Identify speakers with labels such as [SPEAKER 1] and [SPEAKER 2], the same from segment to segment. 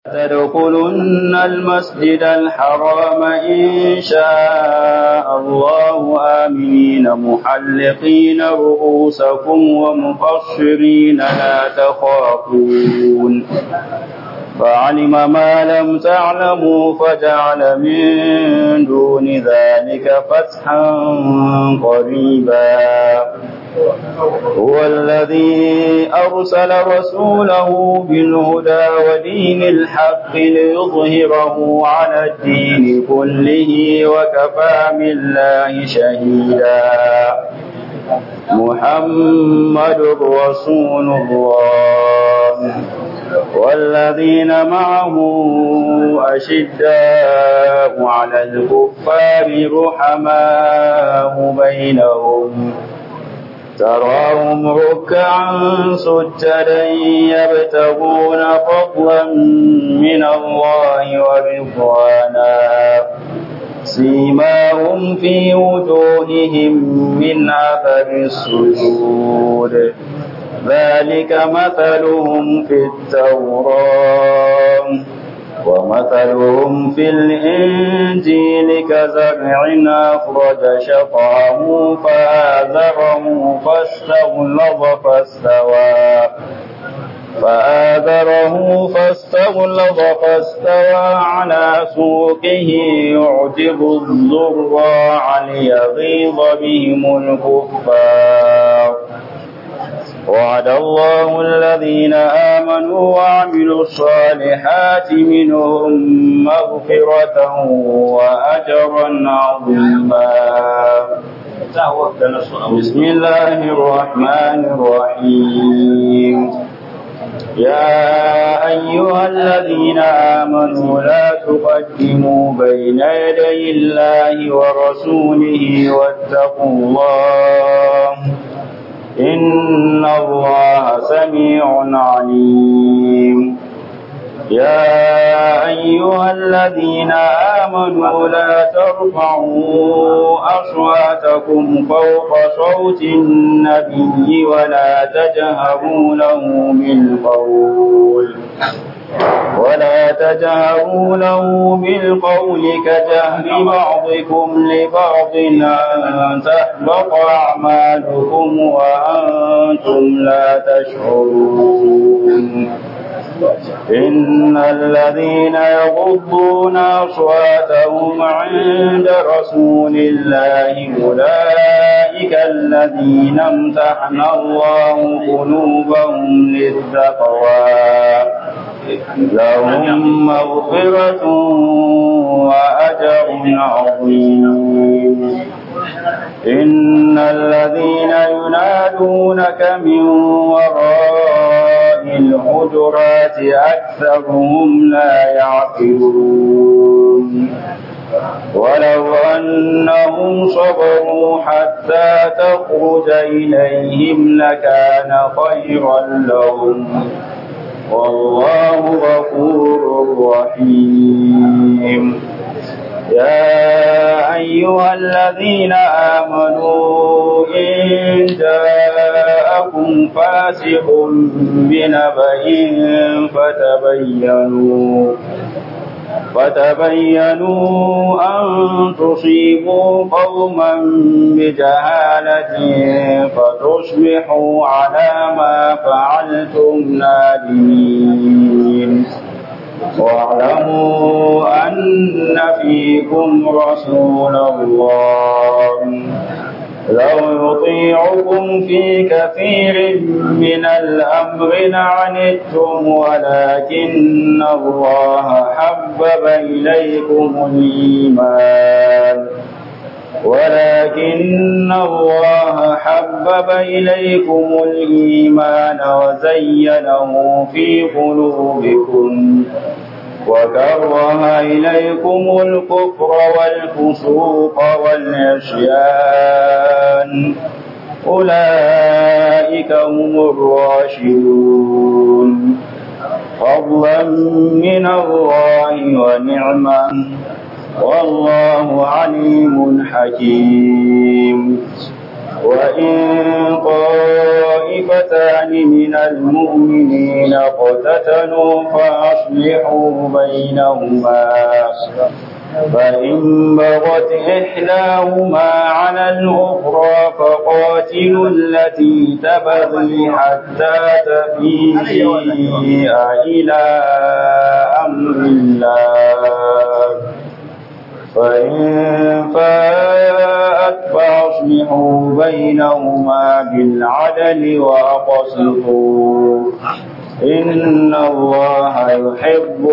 [SPEAKER 1] تدخلن المسجد الحرام إن شاء الله آمنين محلقين رؤوسكم ومقصرين لا تخافون فعلم ما لم تعلموا فجعل من دون ذلك فتحا قريبا هو الذي أرسل رسوله بالهدى ودين الحق ليظهره على الدين كله وكفى بالله شهيدا محمد رسول الله والذين معه أشداء على الكفار رحماء بينهم تراهم ركعا سجدا يبتغون فضلا من الله ورضوانا سيماهم في وجوههم من أثر السجود ذلك مثلهم في التوراة ومثلهم في الإنجيل كزرع أخرج شطعه فآذره فاستغلظ فاستوى فآذره فاستغلظ فاستوى على سوقه يعجب الزراع ليغيظ بهم الكفار وعد الله الذين آمنوا وعملوا الصالحات منهم مغفرة وأجرا عظيما بسم الله الرحمن الرحيم يا أيها الذين آمنوا لا تقدموا بين يدي الله ورسوله واتقوا الله إن الله سميع عليم يا أيها الذين آمنوا لا ترفعوا أصواتكم فوق صوت النبي ولا تجهروا له بالقول ولا تجهروا له بالقول كجهر بعضكم لبعض أن تحبط أعمالكم وأنتم لا تشعرون إن الذين يغضون أصواتهم عند رسول الله أولئك الذين امتحن الله قلوبهم للتقوى لهم مغفرة وأجر عظيم إن الذين ينادونك من وراء الحجرات أكثرهم لا يعقلون ولو أنهم صبروا حتى تخرج إليهم لكان خيرا لهم والله غفور رحيم يا أيها الذين آمنوا إن جاءكم فاسق بنبأ فتبينوا فتبينوا أن تصيبوا قوما بجهالة فتصبحوا على ما فعلتم نادمين واعلموا أن فيكم رسول الله لو يطيعكم في كثير من الأمر لعنتم ولكن الله حبب إليكم الإيمان ولكن الله حبب إليكم الإيمان وزينه في قلوبكم وكره إليكم الكفر والفسوق والعصيان أولئك هم الراشدون فضلا من الله ونعمة والله عليم حكيم وإن طائفتان من المؤمنين اقتتلوا فأصلحوا بينهما فإن بغت إحداهما على الأخرى فقاتلوا التي تبغي حتى تفيء إلى أمر الله فإن فاءت فأصلحوا بينهما بالعدل وأقسطوا إن الله يحب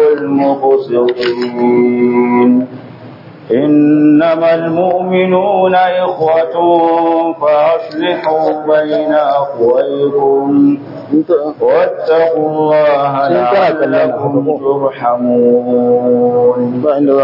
[SPEAKER 1] المقسطين إنما المؤمنون إخوة فأصلحوا بين أخويكم واتقوا الله لعلكم ترحمون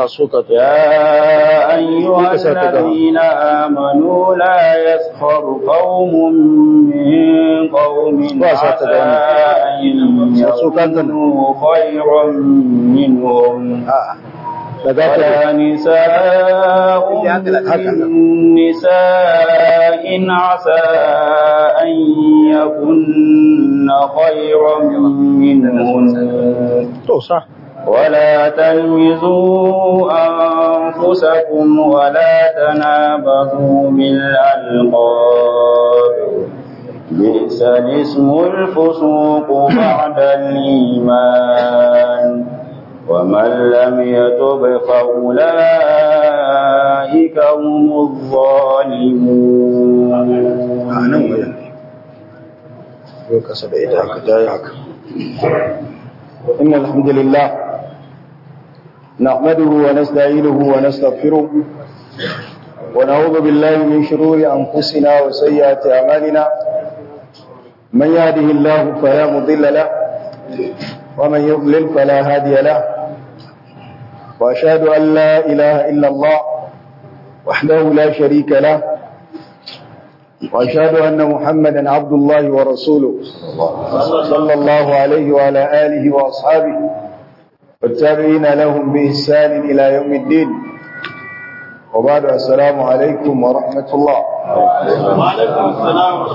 [SPEAKER 1] يا أيها الذين آمنوا لا يسخر قوم من قوم عسى أن يكونوا خيرا منهم ولا نساء من نساء عسى أن يكن خيرا منهن ولا تلمزوا أنفسكم ولا تنابذوا بالألقاب بئس الاسم الفسوق بعد الإيمان ومن لم يتب فأولئك هم الظالمون
[SPEAKER 2] إن الحمد لله نحمده ونستعينه ونستغفره ونعوذ بالله من شرور أنفسنا وسيئات أعمالنا من يهده الله فلا مضل له ومن يضلل فلا هادي له وأشهد أن لا إله إلا الله وحده لا شريك له وأشهد أن محمدا عبد الله ورسوله صلى الله عليه وعلى آله وأصحابه والتابعين لهم بإحسان إلى يوم الدين وبعد السلام عليكم ورحمة الله
[SPEAKER 1] وعليكم السلام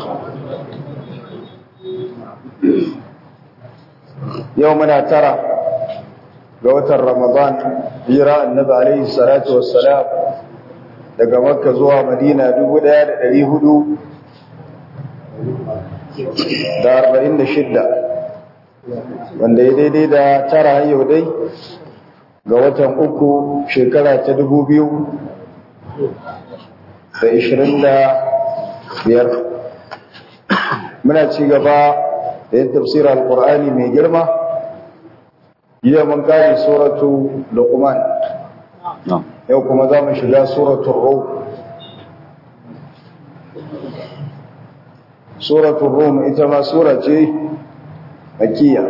[SPEAKER 2] يومنا ترى قوة رمضان هجرة النبي عليه الصلاة والسلام daga makka zuwa madina dubu ɗaya da ɗari hudu da arba'in da shidda wanda ya daidai da tara yau dai ga watan uku shekara ta dubu biyu da ishirin da biyar muna ci gaba da yin tafsirar alkur'ani mai girma jiya mun kare suratu luqman yau kuma za mu shiga suratun rum suratun rum ita ma sura ce makiya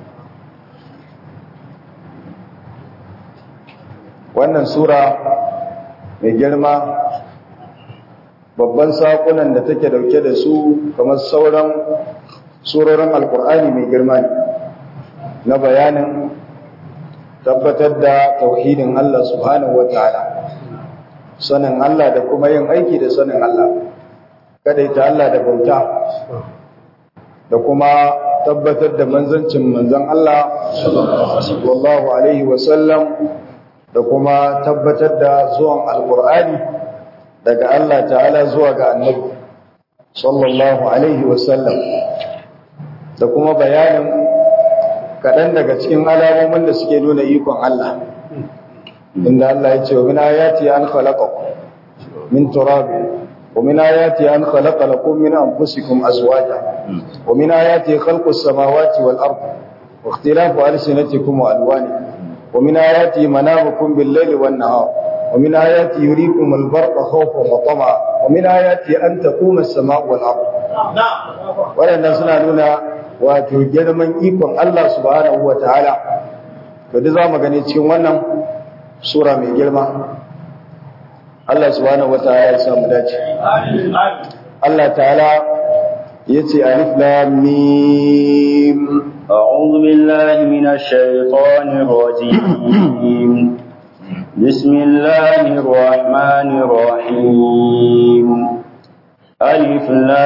[SPEAKER 2] wannan sura mai girma babban saƙunan da take dauke da su kamar sauran surorin alkur'ani mai girma ne na bayanin tabbatar da tauhidin Allah subhanahu ta'ala, sanin Allah da kuma yin aiki da sanin Allah ita Allah da bauta da kuma tabbatar da manzancin manzan Allah sallallahu alaihi wasallam da kuma tabbatar da zuwan alkur'ani daga Allah ta'ala zuwa ga annabi sallallahu alaihi wasallam da kuma bayanin kaɗan daga cikin alamomin da suke nuna ikon Allah inda Allah ya ce wa min ayati an khalaqakum min turabin wa min ayati an khalaqa lakum min anfusikum azwaja wa min ayati khalqus samawati wal ard wa ikhtilafu alsinatikum wa alwanikum wa min ayati manamukum bil layli wan nahar wa min ayati yuriikum al barqa khawfan wa tama'a wa min ayati an taquma as-samaa'u wal ard waɗannan suna nuna wato girman ikon Allah subhanahu wa ta'ala da duk za mu gani cikin wannan sura mai girma Allah subhanahu wa ta'ala ya samu dace Allah ta'ala ya ce alif lam mim
[SPEAKER 1] أعوذ بالله من الشيطان الرجيم بسم الله الرحمن الرحيم ألف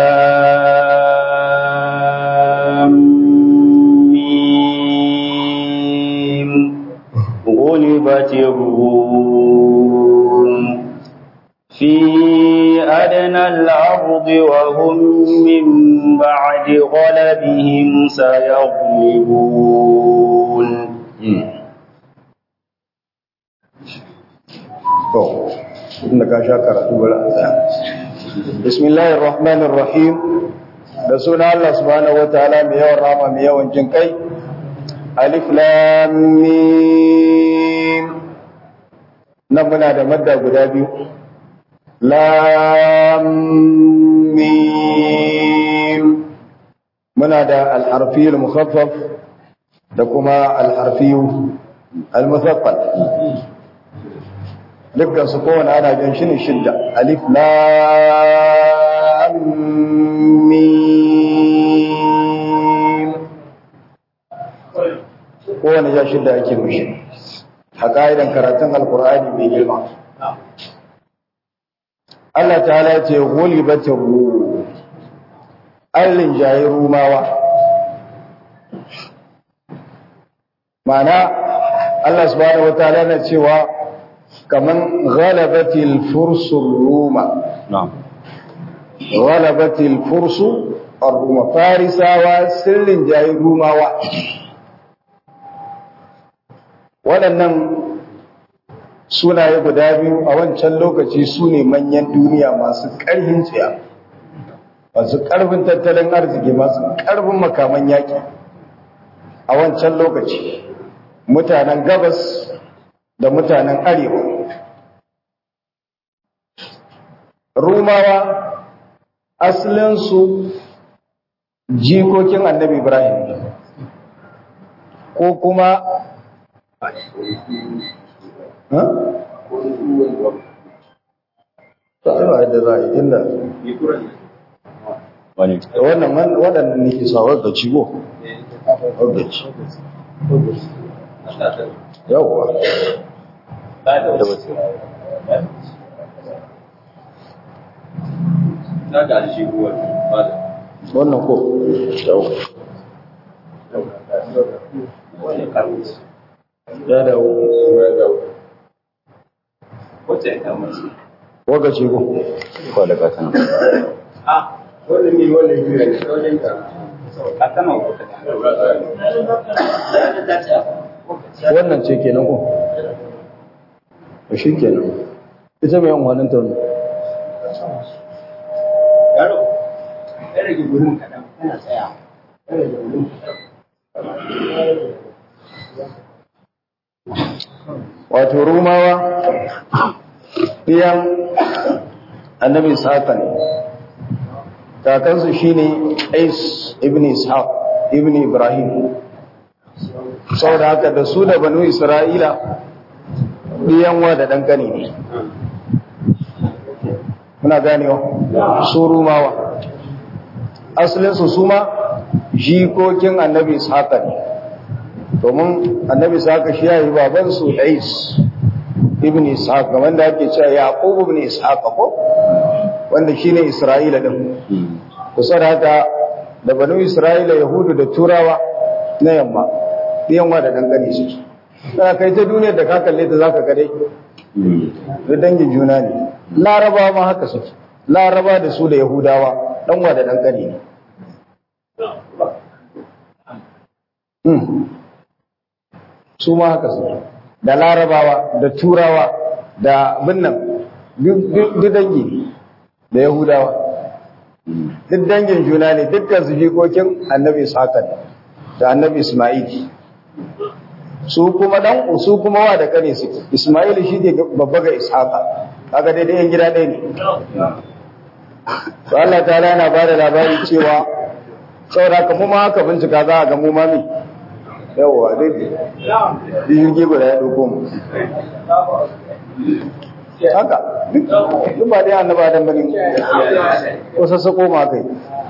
[SPEAKER 1] لام ميم غلبت الروم في أدنى الأرض وهم من بعد غلبهم سيغلبون
[SPEAKER 2] to inda ka sha karatu bari a tsaya bismillahir rahmanir rahim da suna Allah subhanahu wataala mai yawan rama mai yawan jin kai alif lam mim nan muna da madda guda biyu lam mim muna da al-harfi al-mukhaffaf da kuma al-harfi al-muthaqqal dukkan su kowane ana jan shi ne shidda alif lam mim kowane ja shidda ake mishi a ka'idan karatun alkur'ani mai girma Allah ta'ala ce ghulibatir rum allin jayi rumawa ma'ana Allah subhanahu wataala na cewa kaman ghalabatil fursul ruma
[SPEAKER 1] نعم
[SPEAKER 2] ghalabatil fursu ar-ruma farisawa sirrin jayi rumawa waɗannan sunaye guda biyu a wancan lokaci su ne manyan duniya masu ƙarfin tsiya masu ƙarfin tattalin arziki masu ƙarfin makaman yaƙi a wancan lokaci mutanen gabas da mutanen arewa rumawa asalinsu jikokin annabi ibrahim ko kuma ha? ta'ala yadda za a yi inda
[SPEAKER 1] wani
[SPEAKER 2] wannan waɗannan ne ke sawar da ciwo da ci yawwa wannan ko yawwa ya dawo waga ce ko
[SPEAKER 1] ko da kasan
[SPEAKER 2] wannan ce kenan ko to shi kenan ita mai amfanin ta ne wato rumawa ɗiyan annabi ishaq ne kakansu shine Ais ibn Ishaq ibn Ibrahim saboda haka da su da banu Isra'ila ɗiyanwa da ɗankani ne muna ganewa su rumawa asalinsu su ma jikokin annabi Ishaq ne domin annabi Ishaq shi ya yi babansu Ais ibn Ishaq wanda ake cewa Yaqub ibn Ishaq ko wanda shine Isra'ila din kusa da haka da banu Isra'ila Yahudu da Turawa na yamma yamma da dangane su kana kai ta duniyar da ka kalle ta zaka ga dai da dangin juna ne Laraba ma haka suke Laraba da su da Yahudawa danwa da dangane ne su ma haka suke da Larabawa da Turawa da binnan duk dangi ne da Yahudawa duk dangin juna ne dukkan su jikokin annabi Ishaqa da annabi Isma'il su kuma dan su kuma wa da kane su Isma'il shi ne babba ga Ishaqa kaga daidai yan gida ɗaya ne to Allah ta'ala yana ba da labari cewa saboda ka mu ma haka bincika za a ga mu ma mi yawa dai jirgi guda ya ɗauko mu haka duk ba dai annaba dan bane ko sassako ma kai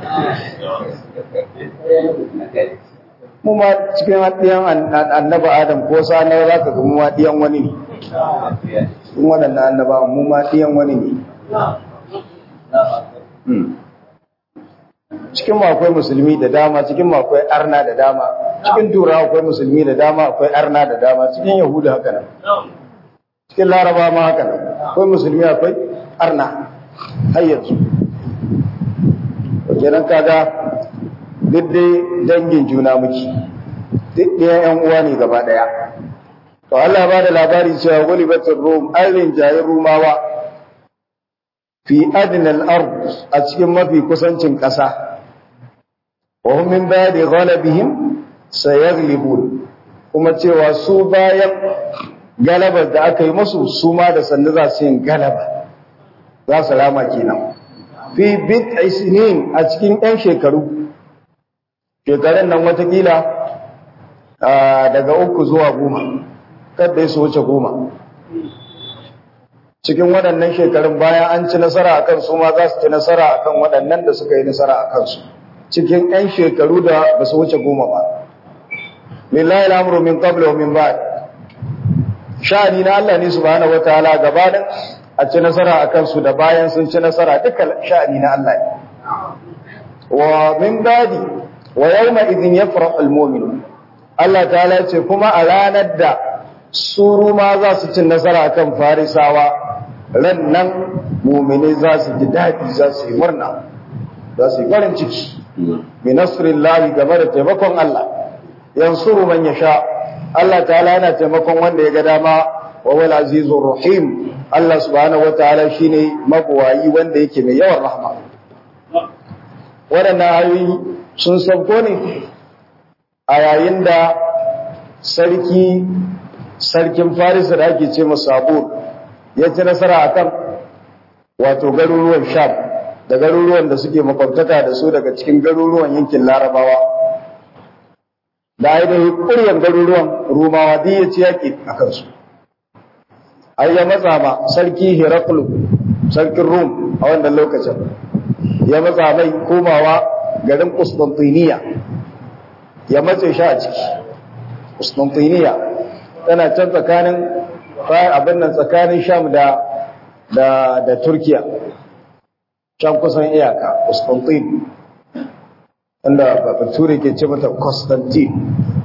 [SPEAKER 2] mu ma cikin hadiyan annaba adam ko sa na za ka ga mu ma diyan wani ne in waɗannan annaba mu ma diyan wani ne cikin mu akwai musulmi da dama cikin mu akwai arna da dama cikin turawa akwai musulmi da dama akwai arna da dama cikin yahudu haka nan cikin laraba ma haka nan akwai musulmi akwai arna har yanzu kenan kaga duk dai dangin juna muke duk ɗaya yan uwa ne gaba ɗaya to Allah ba da labari cewa gulibatul rum an rinjaye rumawa fi adnal ard a cikin mafi kusancin ƙasa wa hum min ba'di ghalabihim sayaglibun kuma cewa su bayan galabar da aka yi musu su ma da sannu za su yin galaba za su rama kenan fi bid'i sinin a cikin ɗan shekaru shekarun nan watakila daga uku zuwa goma kadda su wuce goma cikin waɗannan shekarun bayan an ci nasara a kansu ma za su ci nasara a kan waɗannan da suka yi nasara a kansu cikin 'yan shekaru da ba su wuce goma ba lillahi al'amuru min qabla wa min ba'd sha'ani na Allah ne subhanahu wataala gabanin a ci nasara a kansu da bayan sun ci nasara duka sha'ani na Allah ne wa min ba'di wa yawma idhin yafrahu al-mu'minun Allah ta'ala ce kuma a ranar da su ma za su ci nasara akan farisawa ran nan mu'mini za su ji daɗi za su yi murna za su yi farin ciki bi nasrillahi game da taimakon Allah yansuru man yasha Allah ta'ala yana taimakon wanda ya ga dama wa wal azizur rahim Allah subhanahu wataala shine mabuwayi wanda yake mai yawan rahma waɗannan ayoyi sun sauko ne a yayin da sarki sarkin farisa da ake ce sabur ya ci nasara akan wato garuruwan sham da garuruwan da suke makwabtaka da su daga cikin garuruwan yankin larabawa da ainihin ƙuryan garuruwan rumawa duk ya ci yaƙi a kansu ai ya matsa ma sarki heraklu sarkin rum a wannan lokacin ya matsa mai komawa garin Constantiniya ya matse shi a ciki Constantiniya tana can tsakanin abin nan tsakanin Sham da da da Turkiya can kusan iyaka Constantine inda Bature ke ce mata Constantine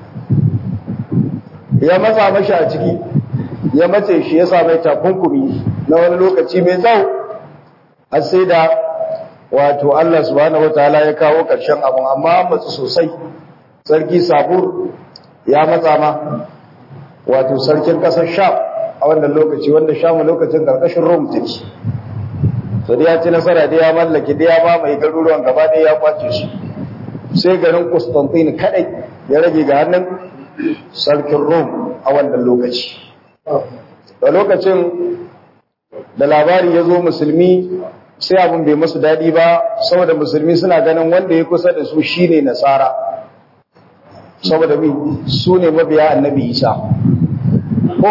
[SPEAKER 2] ya matsa mashi a ciki ya matse shi ya sa mai takunkumi na wani lokaci mai tsawo har sai da wato Allah subhanahu wataala ya kawo ƙarshen abun amma matsu sosai sarki sabur ya matsa ma wato sarkin ƙasar sham a wannan lokaci wanda sham lokacin ƙarƙashin rom take to da ya ci nasara da ya mallake da ya ba mai garuruwan gaba ɗaya ya kwace shi sai garin Constantine kadai ya rage ga hannun sarkin rom a wannan lokaci da lokacin da labari ya zo musulmi sai abin bai masu daɗi ba saboda musulmi suna ganin wanda ya kusa da su shine nasara saboda mi su ne mabiya annabi isa ko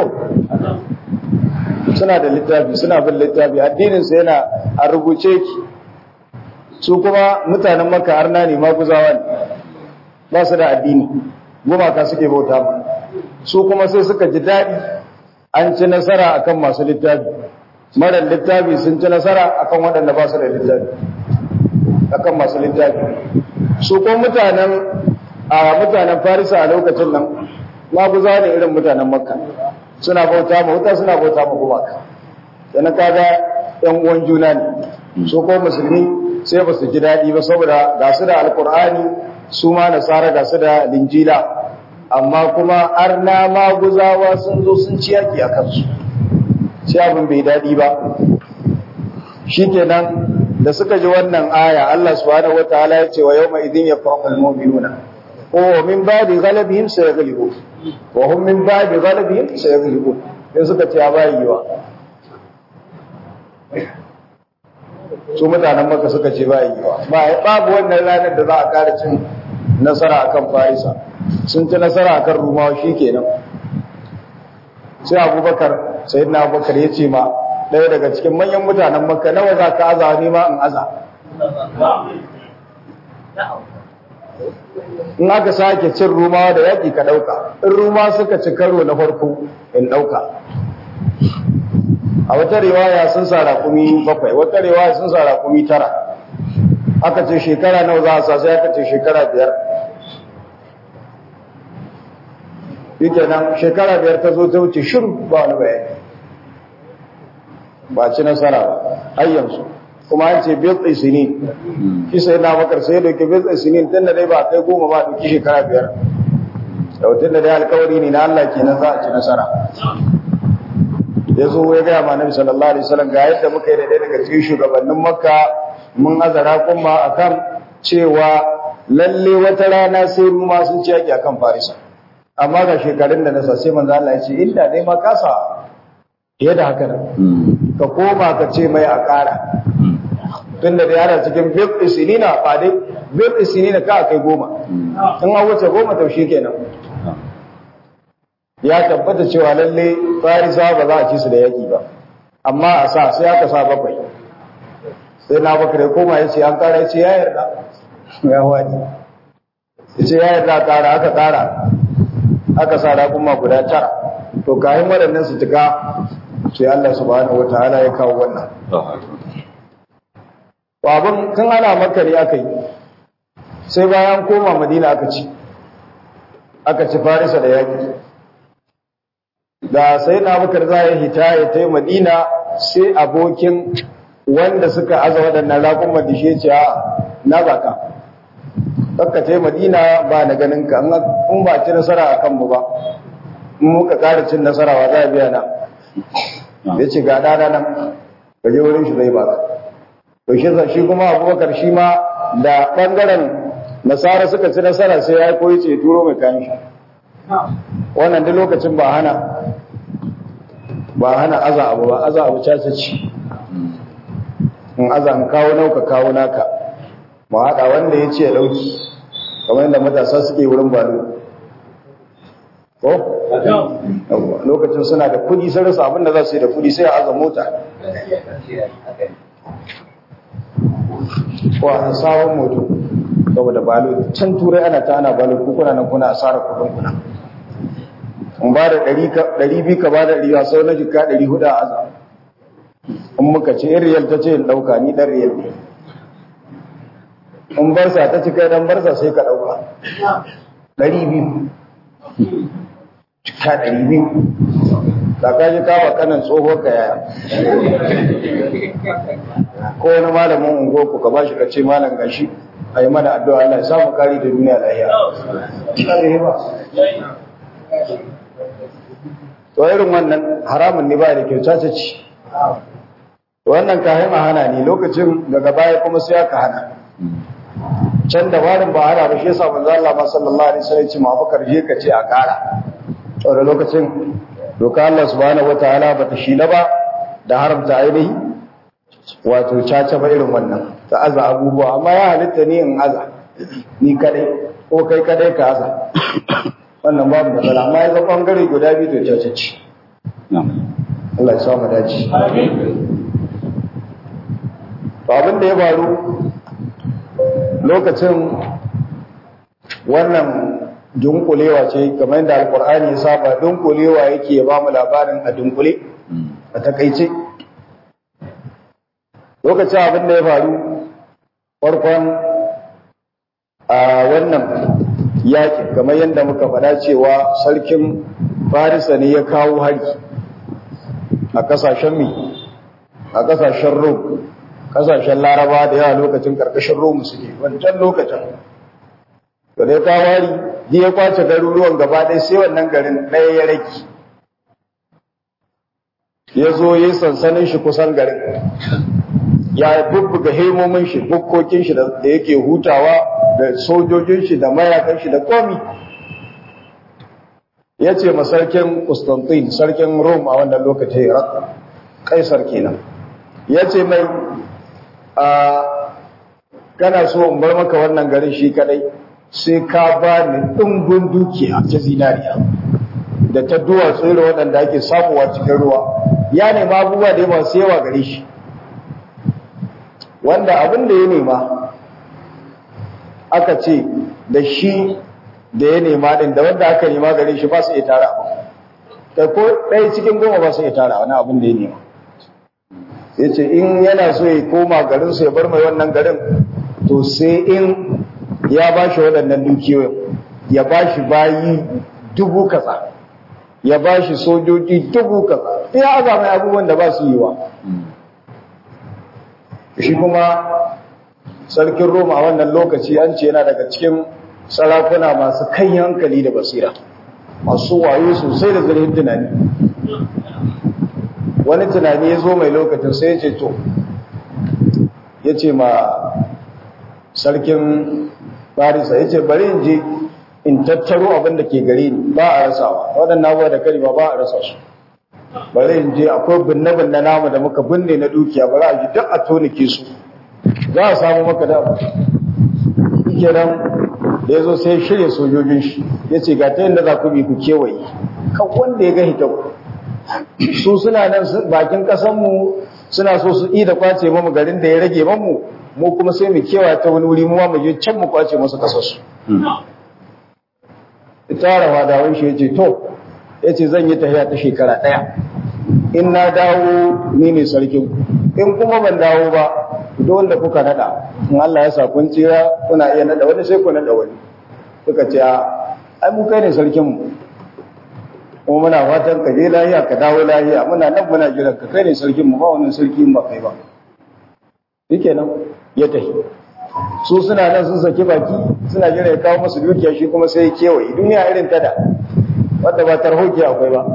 [SPEAKER 2] suna da littafi suna bin littafi addininsa yana a rubuce ki su kuma mutanen maka arna ne maguzawa ne ba su da addini gumaka suke bauta ma su kuma sai suka ji daɗi an ci nasara akan masu littafi marar littafi sun ci nasara akan waɗanda ba su da littafi akan masu littafi su ko mutanen a mutanen farisa a lokacin nan maguza ne irin mutanen makka suna bauta ma wuta suna bauta ma gumaka yana kaga yan uwan juna ne su ko musulmi sai ba su ji daɗi ba saboda ga su da alkur'ani su ma nasara ga su da linjila amma kuma arna maguzawa sun zo sun ci yaki a kansu sai abin bai daɗi ba shikenan da suka ji wannan aya Allah subhanahu wataala ya ce wa yawma idhin yafrahul mu'minuna wa min ba'di ghalabihim sayaghlibun wa hum min ba'di ghalabihim sayaghlibun sai suka ce ya bayi yiwa su mutanen maka suka ce bayi yiwa ba babu wannan ranar da za a kara cin nasara akan farisa sun ci nasara akan rumawa shikenan sai abubakar sayyidina abubakar ya ce ma ɗaya daga cikin manyan mutanen makka nawa za ka aza ni ma in aza in aka sake cin rumawa da yaƙi ka ɗauka in ruma suka ci karo na farko in ɗauka a wata riwaya sun sa raƙumi bakwai wata riwaya sun sa raƙumi tara aka ce shekara nawa za a sa sai aka ce shekara biyar yake nan shekara biyar ta zo ta wuce shiru ba wani bayani ba ci nasara ba har yanzu kuma an ce bil isini shi sai na bakar sai dauki bil isini tun da dai ba kai goma ba dauki shekara biyar da tun da dai alkawari ne na Allah kenan za a ci nasara ya zo ya gaya ma nabi sallallahu alaihi wasallam ga yadda muka yi da ɗaya daga cikin shugabannin makka mun azara kuma akan cewa lalle wata rana sai mu ma sun ci yaki akan farisa amma ga shekarun da nasa sai manzo Allah ya ce inda dai ma kasa fiye da haka nan ka koma ka ce mai a ƙara tunda da yana cikin bil isinina ba dai bil isinina ka kai goma in an wuce goma to kenan ya tabbata cewa lalle farisa ba za a ci su da yaki ba amma a sa sai aka sa bakwai sai na bakar ya koma ya ce an kara ya ce ya yarda ya wani ya ce ya yarda kara aka kara aka sa raƙuma guda tara to kayan waɗannan su cika sai Allah subhanahu wataala ya kawo wannan to abin tun ana maka ne aka yi sai bayan koma madina aka ci aka ci farisa da yaƙi da sai na bakar za ya hita ya ta madina sai abokin wanda suka aza waɗannan raƙun madishe ce a na baka kakka ta madina ba na ganin ka in ba ci nasara a kanmu ba in muka ƙara cin nasara wa za a biya na ya ce ga ɗana nan ka je wurin shi zai baka to shi shi kuma abubakar shi ma da ɓangaren nasara suka ci nasara sai ya koyi ce turo mai kayan shi wannan duk lokacin ba hana ba hana aza abu ba aza abu caca ci in aza in kawo nauka kawo naka ma haɗa wanda ya ce ya ɗauki kamar yadda matasa suke wurin balo ko? lokacin suna da kudi sun rasa abinda za su yi da kudi sai a aza mota ko a sabon moto saboda balo can turai ana ta ana balo kuna nan kuna asarar kudin kuna in ba da ɗari biyu ka ba da riya sau na jika ɗari hudu a aza in muka ce in riyal ta ce in ɗauka ni ɗan riyal ne in barsa ta ci kai ɗan barsa sai ka ɗauka ɗari biyu jika ɗari biyu da ka ji kawo kanan tsohuwar ka yaya ko wani malamin ungo ku ka ba shi ka ce malam gashi a yi mana addu'a Allah ya samu kari da duniya lahiya. To irin wannan haramun ne ba da kyau caca ci. Wannan kayan a hana ne lokacin daga baya kuma sai aka hana. Can da warin ba hana ba shi yasa manzo Allah ma sallallahu alaihi wasallam ce ma Abubakar je ka ce a kara. To da lokacin doka Allah subhanahu wataala bata shila ba da haramta ainihi wato caca ba irin wannan ta aza abubuwa amma ya halitta ni in aza ni kadai ko kai kadai ka aza wannan babu matsala amma ya zama bangare guda biyu to caca ce Allah ya samu dace to abin da ya faru lokacin wannan dunkulewa ce kamar yadda alkur'ani ya saba dunkulewa yake ya ba mu labarin a dunkule a takaice lokacin abin da ya faru farkon a wannan yaƙi kamar yadda muka faɗa cewa sarkin farisa ne ya kawo hari a ƙasashen mi a ƙasashen rom ƙasashen laraba da yawa lokacin ƙarƙashin rom suke wancan lokacin da ya kawo hari ji ya kwace garuruwan gaba ɗaya sai wannan garin ɗaya ya rage ya zo yi sansanin shi kusan garin ya bubbuga hemomin shi bukkokin shi da yake hutawa da sojojin shi da mayakan shi da komi ya ce ma sarkin Constantine sarkin Rome a wannan lokacin kaisar kenan ya ce mai a kana so in bar maka wannan garin shi kadai sai ka ba ni ɗumbin dukiya ta zinariya da ta duwatsu irin waɗanda ake samuwa cikin ruwa ya nema abubuwa da yawa sai yawa gare shi wanda abin da ya nema aka ce da shi da ya nema din da wanda aka nema gare shi ba su iya tara abu kai ko ɗaya cikin goma ba su iya tara wani abin da ya nema ya ce in yana so ya koma garinsu ya bar mai wannan garin to sai in ya ba shi waɗannan dukiyoyin ya ba shi bayi dubu kaza ya ba shi sojoji dubu kaza ya aza mai abubuwan da ba su yi wa shi kuma sarkin roma a wannan lokaci an ce yana daga cikin sarakuna masu kan hankali da basira masu wayo sosai da zurfin tunani wani tunani ya zo mai lokacin sai ya ce to ya ce ma sarkin farisa ya ce bari in je in tattaro abin da ke gare ni ba a rasawa waɗannan abuwa da kari ba ba a rasa su bari in je akwai binne-binne namu da muka binne na dukiya bari a ji duk a tonike su za a samu maka da kenan da ya zo sai shirya sojojin shi ya ce ga ta yadda za ku bi ku kewaye kan wanda ya ga hitau su suna nan bakin ƙasanmu suna so su da kwace mamu garin da ya rage mamu mu kuma sai mu kewa ta wani wuri mu ma mu je can mu kwace masu kasarsu ita rawa da wani shi ya ce to ya ce zan yi tafiya ta shekara ɗaya in na dawo ni ne sarkin in kuma ban dawo ba duk wanda kuka nada in Allah ya sa kun tsira kuna iya nada wani sai ku nada wani suka ce ai mu kai ne sarkin mu kuma muna fatan ka je lahiya ka dawo lahiya muna nan muna jiran ka kai ne sarkin mu ba wannan sarki ba kai ba shikenan ya tafi su suna nan sun saki baki suna jira ya kawo musu dukiya shi kuma sai ya kewaye duniya irin tada wanda ba tarhoki akwai ba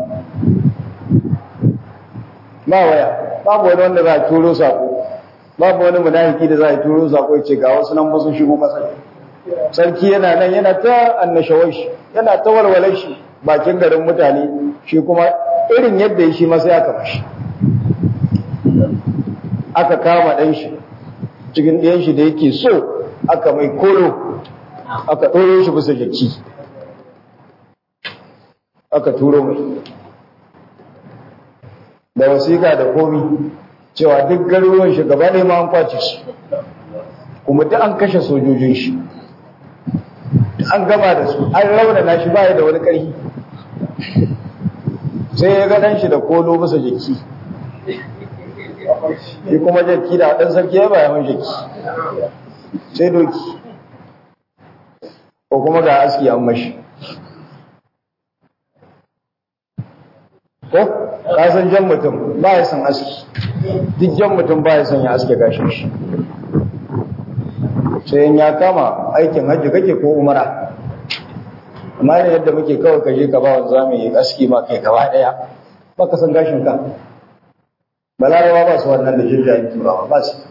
[SPEAKER 2] ba waya babu wani wanda za a turo sako babu wani munafiki da za a turo sako ya ce ga wasu nan ba sun shigo kasar sarki yana nan yana ta annashawar shi yana ta walwalar shi bakin garin mutane shi kuma irin yadda ya shi masa ya kama shi aka kama ɗan shi cikin ɗayan shi da yake so aka mai kolo aka ɗoro shi bisa jaki aka turo mai da wasiƙa da komi cewa duk garuruwan shi gaba ɗaya ma an kwace su kuma duk an kashe sojojin shi an gama da su an raunana shi baya da wani ƙarfi sai ya ga ɗan shi da kolo bisa jaki shi kuma jaki da ɗan sarki ya baya man jaki sai doki ko kuma ga aski an mashi ko ka san jan mutum ba ya san aski duk jan mutum ba ya san ya aske gashin shi sai ya kama aikin hajji kake ko umara amma ne yadda muke kawai ka je ka ba wanda zamu yi aski ma kai gaba daya ba ka san gashin ka balarawa ba su wannan da jirgin turawa ba su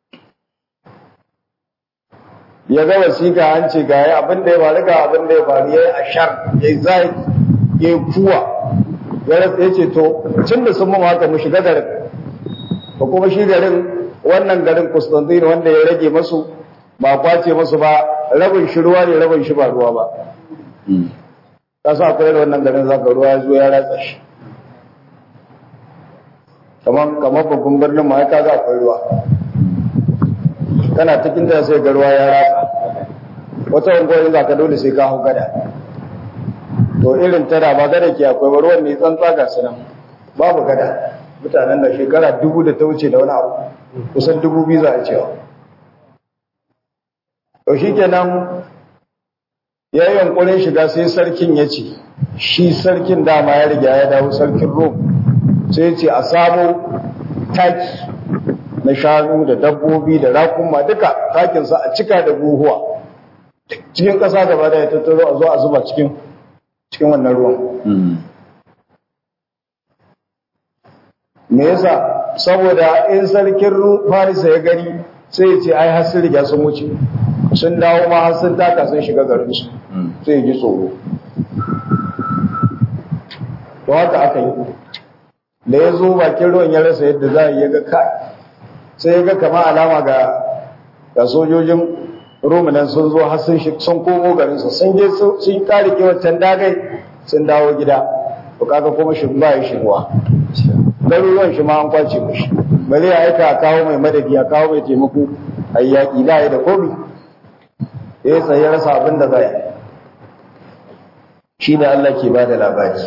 [SPEAKER 2] ya ga wasiƙa an ce ga ya abin da ya faru ga abin da ya faru ya yi ashar ya yi zai ya yi kuwa ya ce to tun da sun mu haka mu shiga garin ba kuma shi garin wannan garin Constantine wanda ya rage masu ba kwace masu ba rabin shi ruwa ne rabin shi ba ruwa ba ka sa akwai da wannan garin zaka ruwa ya zo ya ratsa shi kamar kamar babban birnin ma ka ga akwai ruwa kana cikin da sai ga ruwa ya ratsa wata unguwar za ka dole sai ka hau gada to irin tana ba gada ke akwai ruwan ne tsantsa ga su nan babu gada mutanen da shekara dubu da ta wuce da wani abu kusan dubu biyu za a cewa to shi kenan ya yi yankurin shiga sai sarkin ya ce shi sarkin dama ya riga ya dawo sarkin rom sai ya ce a samo taki na shanu da dabbobi da rakuma duka takinsa a cika da buhuwa cikin ƙasa gaba da ya tattaro a zo a zuba cikin cikin wannan ruwan me yasa saboda in sarkin farisa ya gani sai ya ce ai har sun riga sun wuce sun dawo ma har sun taka sun shiga garinsu sai ya ji tsoro to haka aka yi da ya zo bakin ruwan ya rasa yadda za a yi ga kai sai ya ga kama alama ga ga sojojin romunan sun zo har sun sun komo garinsu sun je sun kare wancan dagai sun dawo gida to kaga kuma shi ba ya shigowa garuruwan shi ma an kwace mushi bale ya aika a kawo mai madadi a kawo mai taimako a yi yaƙi da ya da komi ya yi tsaye rasa abin da za yi shi ne Allah ke ba da labari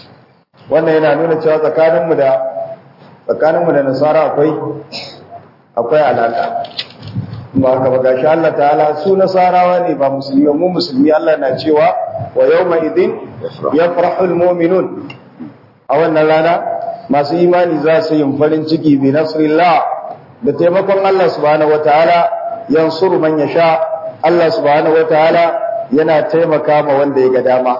[SPEAKER 2] wannan yana nuna cewa tsakaninmu da tsakaninmu da nasara akwai akwai alaka ba haka ba gashi Allah ta'ala su nasarawa ne ba musulmi mu musulmi Allah na cewa wa yawma idin yafrahul mu'minun a wannan rana masu imani za su yin farin ciki bi nasrillah da taimakon Allah subhanahu wataala yansuru man yasha Allah subhanahu wataala yana taimaka ma wanda ya ga dama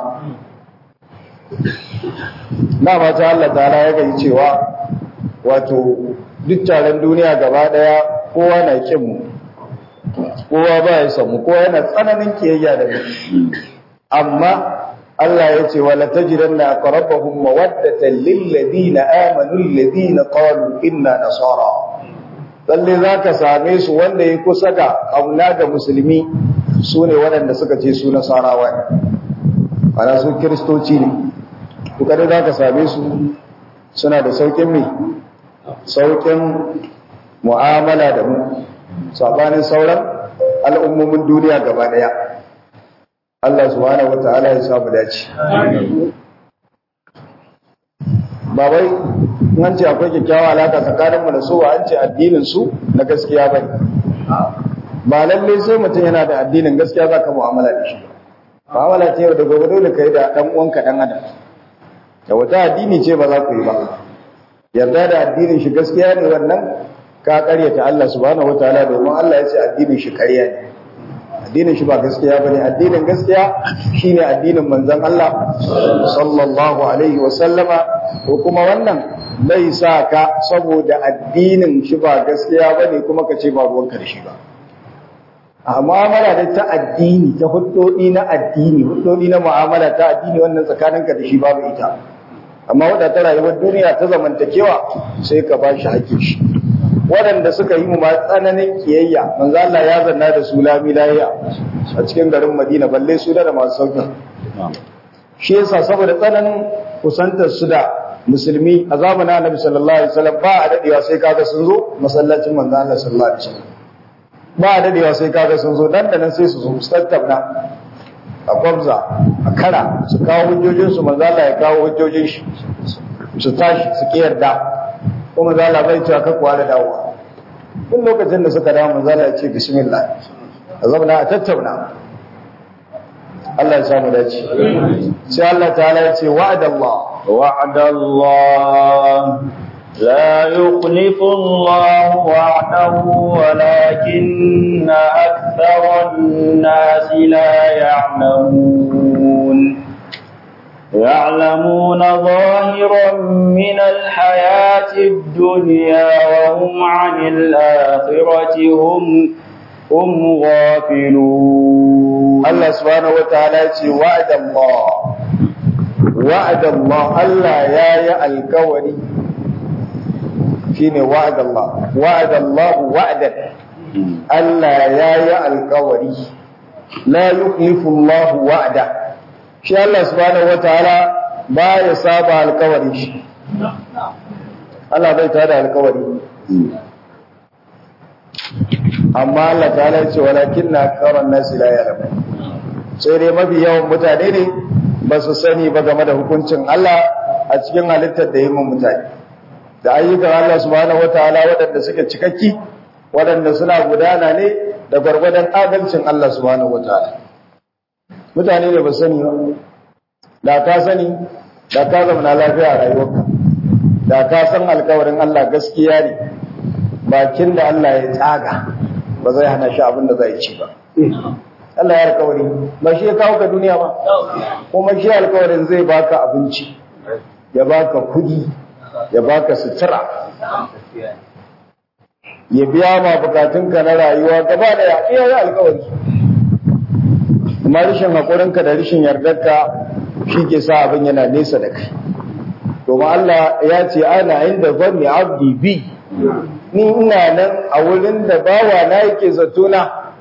[SPEAKER 2] na mata Allah ta'ala ya gani cewa wato duk taron duniya gaba daya kowa na kin mu kowa ba ya samu kowa yana tsananin kiyayya da mu amma Allah ya ce wala tajidanna aqrabahum mawaddatan lil ladina amanu alladhina qalu inna nasara lalle zaka same su wanda ya kusa ga kauna ga musulmi su ne waɗanda suka ce su nasarawa ne ana su kiristoci ne kuka da zaka same su suna da saukin mai saukin mu'amala da mu sabanin sauran al'ummomin duniya gaba daya Allah subhanahu wata'ala ya samu dace ba wai an ce akwai kyakkyawa alaka tsakanin mu da su ba an ce addinin su na gaskiya bane ba lalle sai mutum yana da addinin gaskiya zaka mu'amala da shi mu'amala ce da gobe dole kai da dan uwanka dan adam da wata addini ce ba za ku yi ba yarda da addinin shi gaskiya ne wannan ka karyata Allah subhanahu wataala domin Allah ya ce addinin shi ƙarya ne addinin shi ba gaskiya bane addinin gaskiya shine addinin manzon Allah sallallahu alaihi wa sallama ko kuma wannan bai sa ka saboda addinin shi ba gaskiya bane kuma ka ce ba ruwanka da shi ba a mu'amala da ta addini ta huddodi na addini huddodi na mu'amala ta addini wannan tsakaninka da shi babu ita amma wadda ta rayuwar duniya ta zamantakewa sai ka ba shi hakkin shi waɗanda suka yi mu ma tsananin kiyayya manzo Allah ya zanna da su lami lahiya a cikin garin Madina balle su da masu sauki shi yasa saboda tsananin kusantar su da musulmi a zamanin Annabi sallallahu alaihi wasallam ba a dadewa sai kaga sun zo masallacin manzo Allah sallallahu alaihi wasallam ba a dadewa sai kaga sun zo dan da nan sai su zo su tattauna a kwabza a kara su kawo hujjojinsu manzo Allah ya kawo hujjojin shi su tashi su ki yarda kuma manzo Allah bai cewa kakku da dawowa duk lokacin da suka dawo manzo Allah ya ce bismillah a zamana a tattauna Allah ya samu dace sai Allah ta'ala ya ce wa'adallah
[SPEAKER 1] وعد الله لا يخلف الله وعده ولكن أكثر الناس لا يعلمون يعلمون ظاهرا من الحياة الدنيا وهم عن الآخرة هم هم غافلون
[SPEAKER 2] الله سبحانه وتعالى وعد الله وعد الله الله يا يا الكوري shine wa'ad Allah wa'ad Allah wa'dan Allah ya yi alkawari la yukhlifu Allah wa'da shi Allah subhanahu wataala ba ya saba alkawari shi Allah bai tada alkawari amma Allah ta'ala ya ce walakin na karan nasi la ya'lamu sai dai mafi yawan mutane ne ba su sani ba game da hukuncin Allah a cikin halittar da yi mun mutane da ayyukan Allah subhanahu wataala waɗanda suke cikakki waɗanda suna gudana ne da gwargwadon adalcin Allah subhanahu wataala mutane ne ba sani ba da ka sani da ka zama lafiya a rayuwarka da ka san alkawarin Allah gaskiya ne bakin da Allah ya tsaga ba zai hana shi abin da zai ci ba Allah ya alkawari ba shi ya kawo ka duniya ba kuma shi alkawarin zai baka abinci ya baka kudi ya baka sutura ya biya ma bukatunka na rayuwa gaba da ya iya yi alkawari amma rishin haƙurinka da rishin yardarka shi ke sa abin yana nesa da kai domin Allah ya ce ana inda zanni abdi bi ni ina nan a wurin da bawa na yake zatona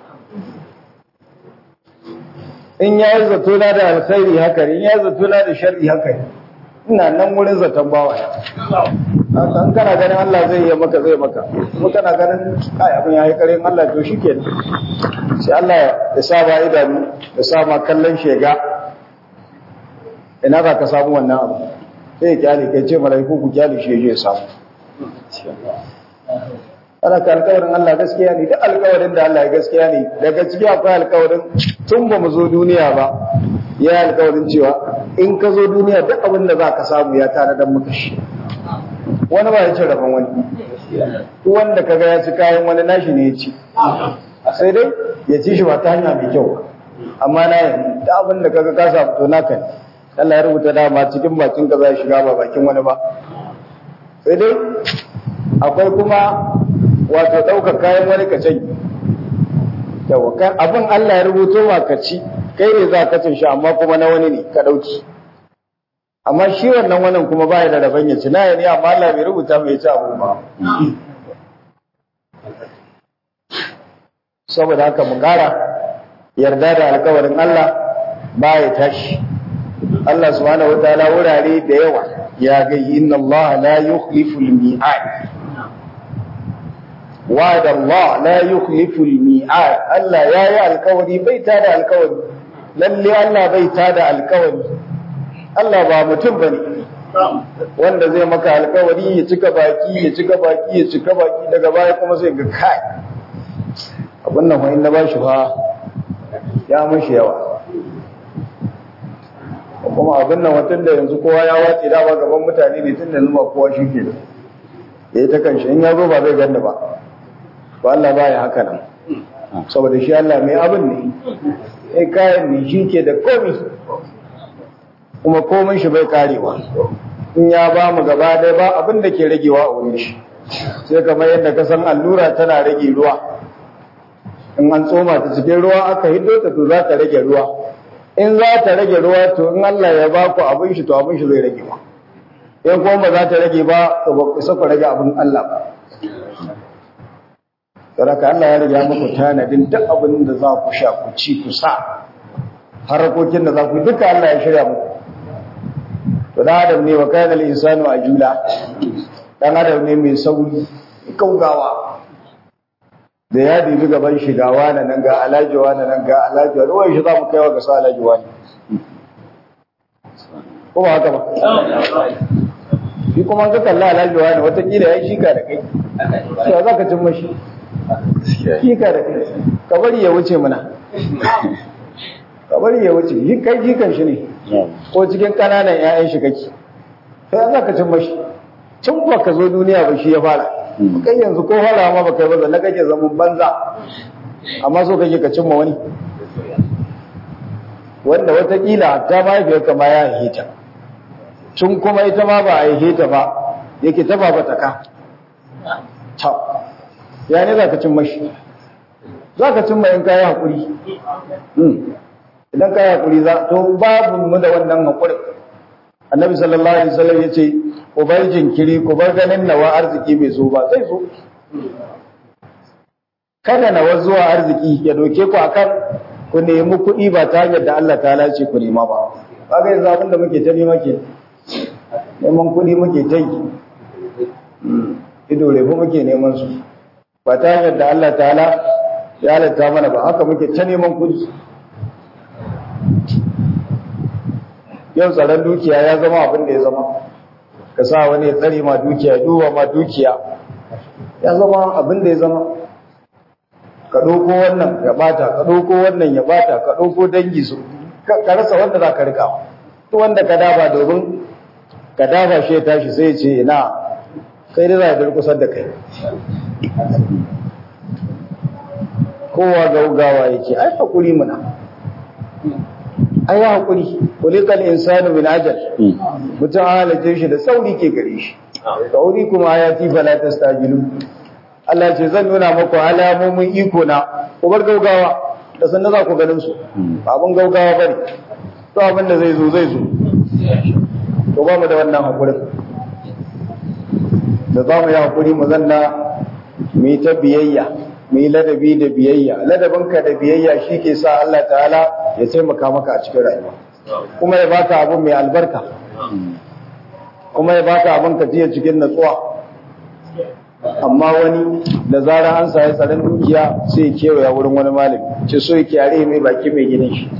[SPEAKER 2] in ya yi zatona da alkhairi haka in ya yi zatona da sharri haka ina nan wurin zaton bawa an kana ganin Allah zai yi maka zai maka kuma kana ganin kai abin yayi karin Allah to shikenan sai Allah ya saba idanu ya sama kallon shega ina za ka samu wannan abu sai ya kyale kai ce malaiku ku kyale shi ya samu ana ka alƙawarin Allah gaskiya ne duk alƙawarin da Allah ya gaskiya ne daga ciki akwai alƙawarin tun ba mu zo duniya ba ya alƙawarin cewa in ka zo duniya duk abin da za ka samu ya tare da maka shi wani ba ya ci rabon wani wanda kaga ya ci kayan wani nashi ne ya ci sai dai ya ci shi ba ta hanya mai kyau amma na yi da abin da kaga ka samu to naka ne Allah ya rubuta dama cikin bakin ka za ya shiga ba bakin wani ba sai dai akwai kuma wato ɗaukar kayan wani ka canyi yawa abin Allah ya rubuto ma ka ci kai ne za ka cin shi amma kuma na wani ne ka ɗauki amma shi wannan wannan kuma baya da rabon ya ci na ne amma Allah bai rubuta mai ci abu ba saboda haka mu ƙara yarda da alkawarin Allah baya tashi Allah subhanahu wataala wurare da yawa ya ga inna Allah la yukhlifu al-mi'ad wa'ada Allah la yukhlifu al-mi'ad Allah yayi alkawari bai tada alkawari lalle Allah bai tada alkawari Allah ba mutum bane wanda zai maka alkawari ya cika baki ya cika baki ya cika baki daga baya kuma sai ga kai abin nan wani na bashi fa ya mashi yawa kuma abin nan watan da yanzu kowa ya wace dama gaban mutane ne tun da zuma kowa shi ke da ya yi ta kanshi in ya zo ba zai ganda ba ba Allah ba ya haka nan saboda shi Allah mai abin ne sai kayan ne shi ke da komi kuma komin shi bai karewa in ya ba mu gaba ɗaya ba abin da ke ragewa a wurin shi sai kamar yadda ka san allura tana rage ruwa in an tsoma ta cikin ruwa aka hiddo ta to za ta rage ruwa in za ta rage ruwa to in Allah ya ba ku abin shi to abin shi zai rage ba in kuma ba za ta rage ba to ba ku saka rage abin Allah ba Saraka Allah ya riga muku tanadin duk abin da za ku sha ku ci ku sa harakokin da za ku duka Allah ya shirya muku to dan adam ne wa kana al-insanu ajula dan adam ne mai sauri kaugawa da ya dibi gaban shigawa na nan ga alajiwa na nan ga alajiwa ruwan shi za mu kaiwa ga sa alajiwa ne ko ba haka ba shi kuma ga kalla alajiwa ne watakila ya shika da kai shi za ka cin mashi shika da kai ka bari ya wuce mana ka bari ya wuce shi kai jikan shi ne ko cikin ƙananan 'ya'yan shi kake sai za ka cin mashi tun ba ka zo duniya ba shi ya fara kai yanzu ko fara ma baka yi ba zanne kake zaman banza amma so kake ka cimma wani wanda watakila ta mahaifiyar ka ma ya haihe ta tun kuma ita ma ba a haihe ta ba yake ta ba ta ka ta ya ne za ka cimma shi za ka cimma in kayi haƙuri idan kayi haƙuri za to babu mu da wannan haƙurin annabi sallallahu alaihi wasallam ya ce ku bar jinkiri ku bar ganin nawa arziki bai zo ba zai zo kada nawa zuwa arziki ya doke ku akan ku nemi kuɗi ba ta hanyar da Allah ta lace ku nema ba kaga yanzu abin da muke ta nema ke neman kuɗi muke ta yi ido refu muke neman su ba ta hanyar da Allah ta'ala ya halatta mana ba haka muke ta neman kuɗi yau tsaron dukiya ya zama abin da ya zama ka sa wani ya tsare ma dukiya duba ma dukiya ya zama abin da ya zama ka ɗauko wannan ya bata ka ɗauko wannan ya bata ka ɗauko dangi su ka rasa wanda za ka rika to wanda ka dafa domin ka dafa shi ya tashi sai ya ce ina kai da za a durkusar da kai kowa gaugawa yake ai hakuri muna ai hakuri kulikal insanu min ajal mutum halace shi da sauri ke gare shi sauri kuma ayati fala tastajilu Allah ce zan nuna maku alamomin iko na ku bar gaugawa da sannan za ku ganin su abin gaugawa bane to abin da zai zo zai zo to ba mu da wannan hakurin da za mu yi hakuri mu zanna mu yi ta biyayya mu yi ladabi da biyayya ladabinka da biyayya shi ke sa Allah ta'ala ya taimaka maka a cikin rayuwa kuma ya baka abin mai albarka kuma ya baka abin ka jiya cikin natsuwa amma wani da zara an sa tsaron dukiya sai kewaya wurin wani malami ce so yake yare mai baki mai gidan shi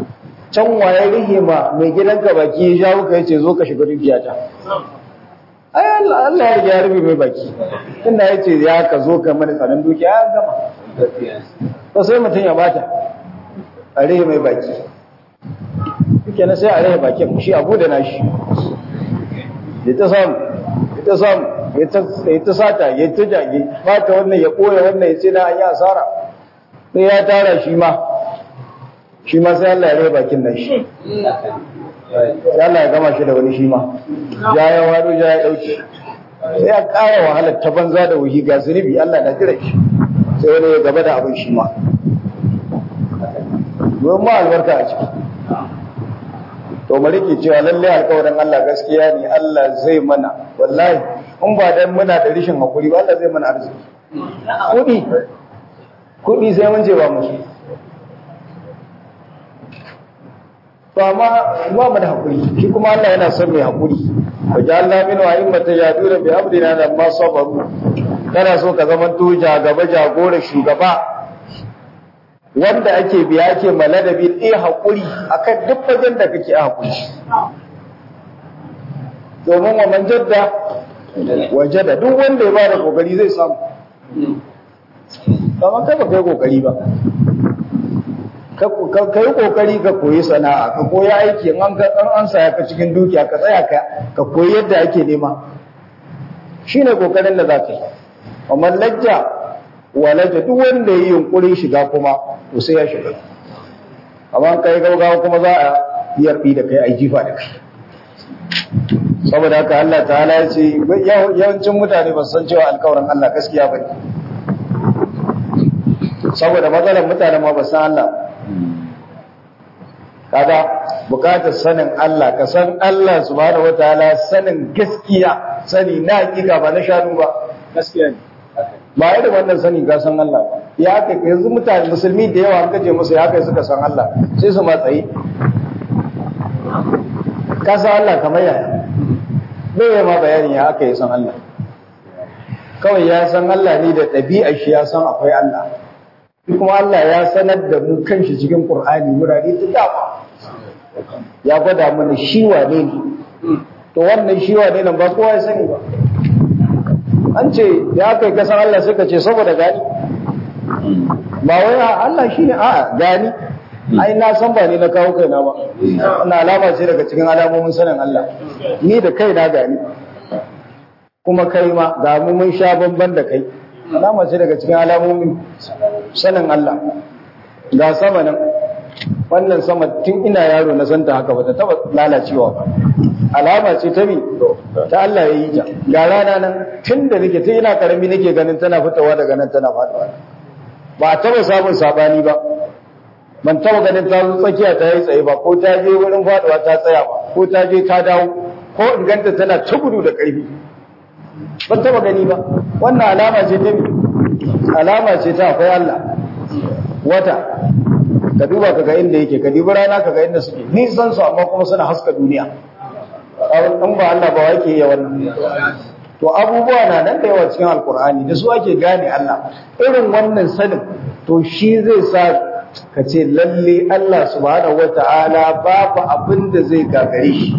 [SPEAKER 2] can waye rihe ma mai gidanka baki ya jawo ka yace zo ka shiga dukiyata ai Allah Allah ya riga ya rufe mai baki inda yace ya ka zo ka mana tsaron dukiya ya gama to sai mutum ya bata a rihe mai baki kenan sai a rihe bakin shi abu da nashi ya ta samu ya ta samu ya ta sata ya ta jage bata wannan ya koya wannan ya ce na an yi asara sai ya tara shi ma shi ma sai Allah ya rihe bakin nashi Allah ya gama shi da wani shi ma ya ya wado ya ya dauke sai ya ƙara wahalar ta banza da wuhi ga zunubi Allah na jira shi sai wani ya gaba da abin shi ma don ma albarka a ciki to mu rike cewa lalle alƙawarin Allah gaskiya ne Allah zai mana wallahi in ba dan muna da rishin hakuri ba Allah zai mana arziki kudi kudi sai mun je ba musu to amma ba mu da hakuri shi kuma Allah yana son mai hakuri wa ja'alna min a'immata yaduna bi amrina lamma sabaru kana so ka zama tuja gaba jagora shugaba wanda ake biya ake maladabi eh hakuri akan duk fagen da kake hakuri domin wa man jadda wajada duk wanda ya bada kokari zai samu kamar kai ba kai kokari ba ka yi kokari ka koyi sana'a ka koyi aiki an an saya ka cikin dukiya ka tsaya ka ka koyi yadda ake nema shine kokarin da za ka yi amma lajja walaja duk wanda ya yi yunkurin shiga kuma to sai ya shiga amma kai gaugawa kuma za a yarbi da kai a jifa da kai saboda haka Allah ta'ala ya ce yawancin mutane ba san cewa alkawarin Allah gaskiya ba ne saboda matsalar mutane ma ba san Allah kaga bukatar sanin Allah ka san Allah subhanahu wataala sanin gaskiya sani na hakika ba na shanu ba gaskiya ne ba yadda wannan sani ga san Allah ba ya kai yanzu mutane musulmi da yawa an kaje musu ya kai suka san Allah sai su matsayi ka san Allah kamar yaya bai ma bayanin ya aka yi san Allah kawai ya san Allah ne da ɗabi'ar shi ya san akwai Allah kuma Allah ya sanar da mu kanshi cikin Qur'ani murare ta dama ya gwada mana shi wane ne to wannan shi wane nan ba kowa ya sani ba an ce ya kai kasan Allah suka ce saboda gani ba wai Allah shi ne a gani ai na san ba ni na kawo kaina ba wannan alama ce daga cikin alamomin sanin Allah ni da kai na gani kuma kai ma ga mu mun sha bamban da kai alama ce daga cikin alamomin sanin Allah ga sama nan wannan sama tun ina yaro na santa haka ba ta taba lalacewa ba alama ce ta mi ta Allah ya yi ta ga rana nan tun da nake tun ina karami nake ganin tana fitowa daga nan tana faduwa ba a taba samun sabani ba ban taba ganin ta zo tsakiya ta yi tsaye ba ko ta je wurin faduwa ta tsaya ba ko ta je ta dawo ko in ganta tana ta gudu da ƙarfi ban taba gani ba wannan alama ce ta mi alama ce ta akwai Allah wata ka duba ka ga inda yake ka dubi rana ka ga inda suke nisan su amma kuma suna haska duniya in ba Allah ba wake yi wannan to abubuwa na nan da yawa cikin alkur'ani da su ake gane Allah irin wannan sanin to shi zai sa ka ce lalle Allah subhanahu wata'ala babu abin da zai gagare shi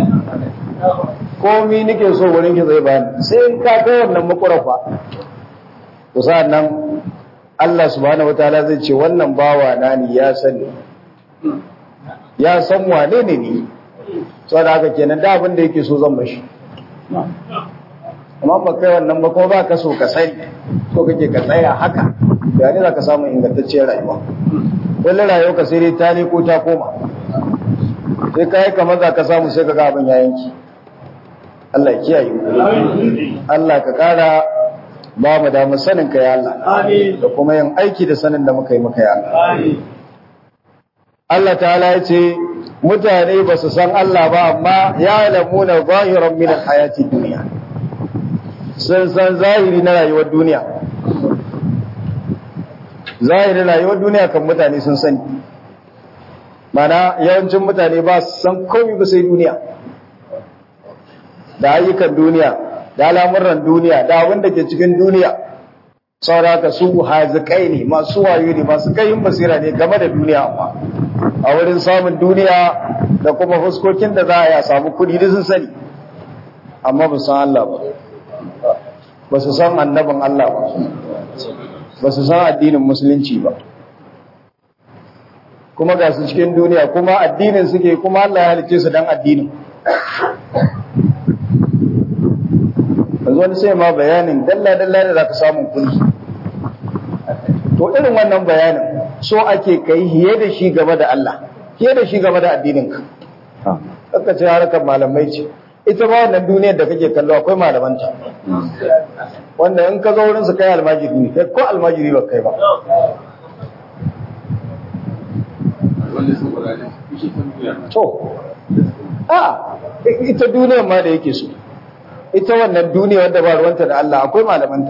[SPEAKER 2] komi nake so wurin ki zai bani sai in ka ga wannan makurafa to nan Allah subhanahu wataala zai ce wannan bawa na ni ya sani ya san wane ne ni saboda haka kenan da abin da yake so zan bashi amma ba kai wannan ba kuma ba ka so ka sani so kake ka tsaya haka ya ne za ka samu ingantacciyar rayuwa kullum rayuwa ka sai dai ta ne ko ta koma sai ka yi kamar za ka samu sai ka ga abin ya yanki Allah ya kiyaye Allah ka kara ba mu da sanin ka ya Allah da kuma yin aiki da sanin da muka yi maka ya Allah Allah ta'ala ya ce mutane ba su san Allah ba amma ya lamuna zahiran min hayati duniya sun san zahiri na rayuwar duniya zahirin rayuwar duniya kan mutane sun sani mana yawancin mutane ba su san komai ba sai duniya da ayyukan duniya da al'amuran duniya da abin da ke cikin duniya sauraka su hazikai ne masu wayo ne masu kayin basira ne game da duniya amma a wurin samun duniya da kuma fuskokin da za a yi a samu kudi da sun sani amma ba san Allah ba ba su san annabin Allah ba ba su san addinin musulunci ba kuma ga su cikin duniya kuma addinin suke kuma Allah ya halice su dan addinin yanzu wani sai ma bayanin dalla-dalla da za ka samun kudi to irin wannan bayanin so ake kai hiye da shi game da Allah hiye da shi game da addininka aka ce harkar malamai ce ita ba wannan duniyar da kake kallo akwai malamanta wanda in ka zo wurin su kai almajiri ne kai ko almajiri ba kai ba to a ita duniyar ma da yake so ita wannan duniya wanda ba ruwanta da Allah akwai malamanta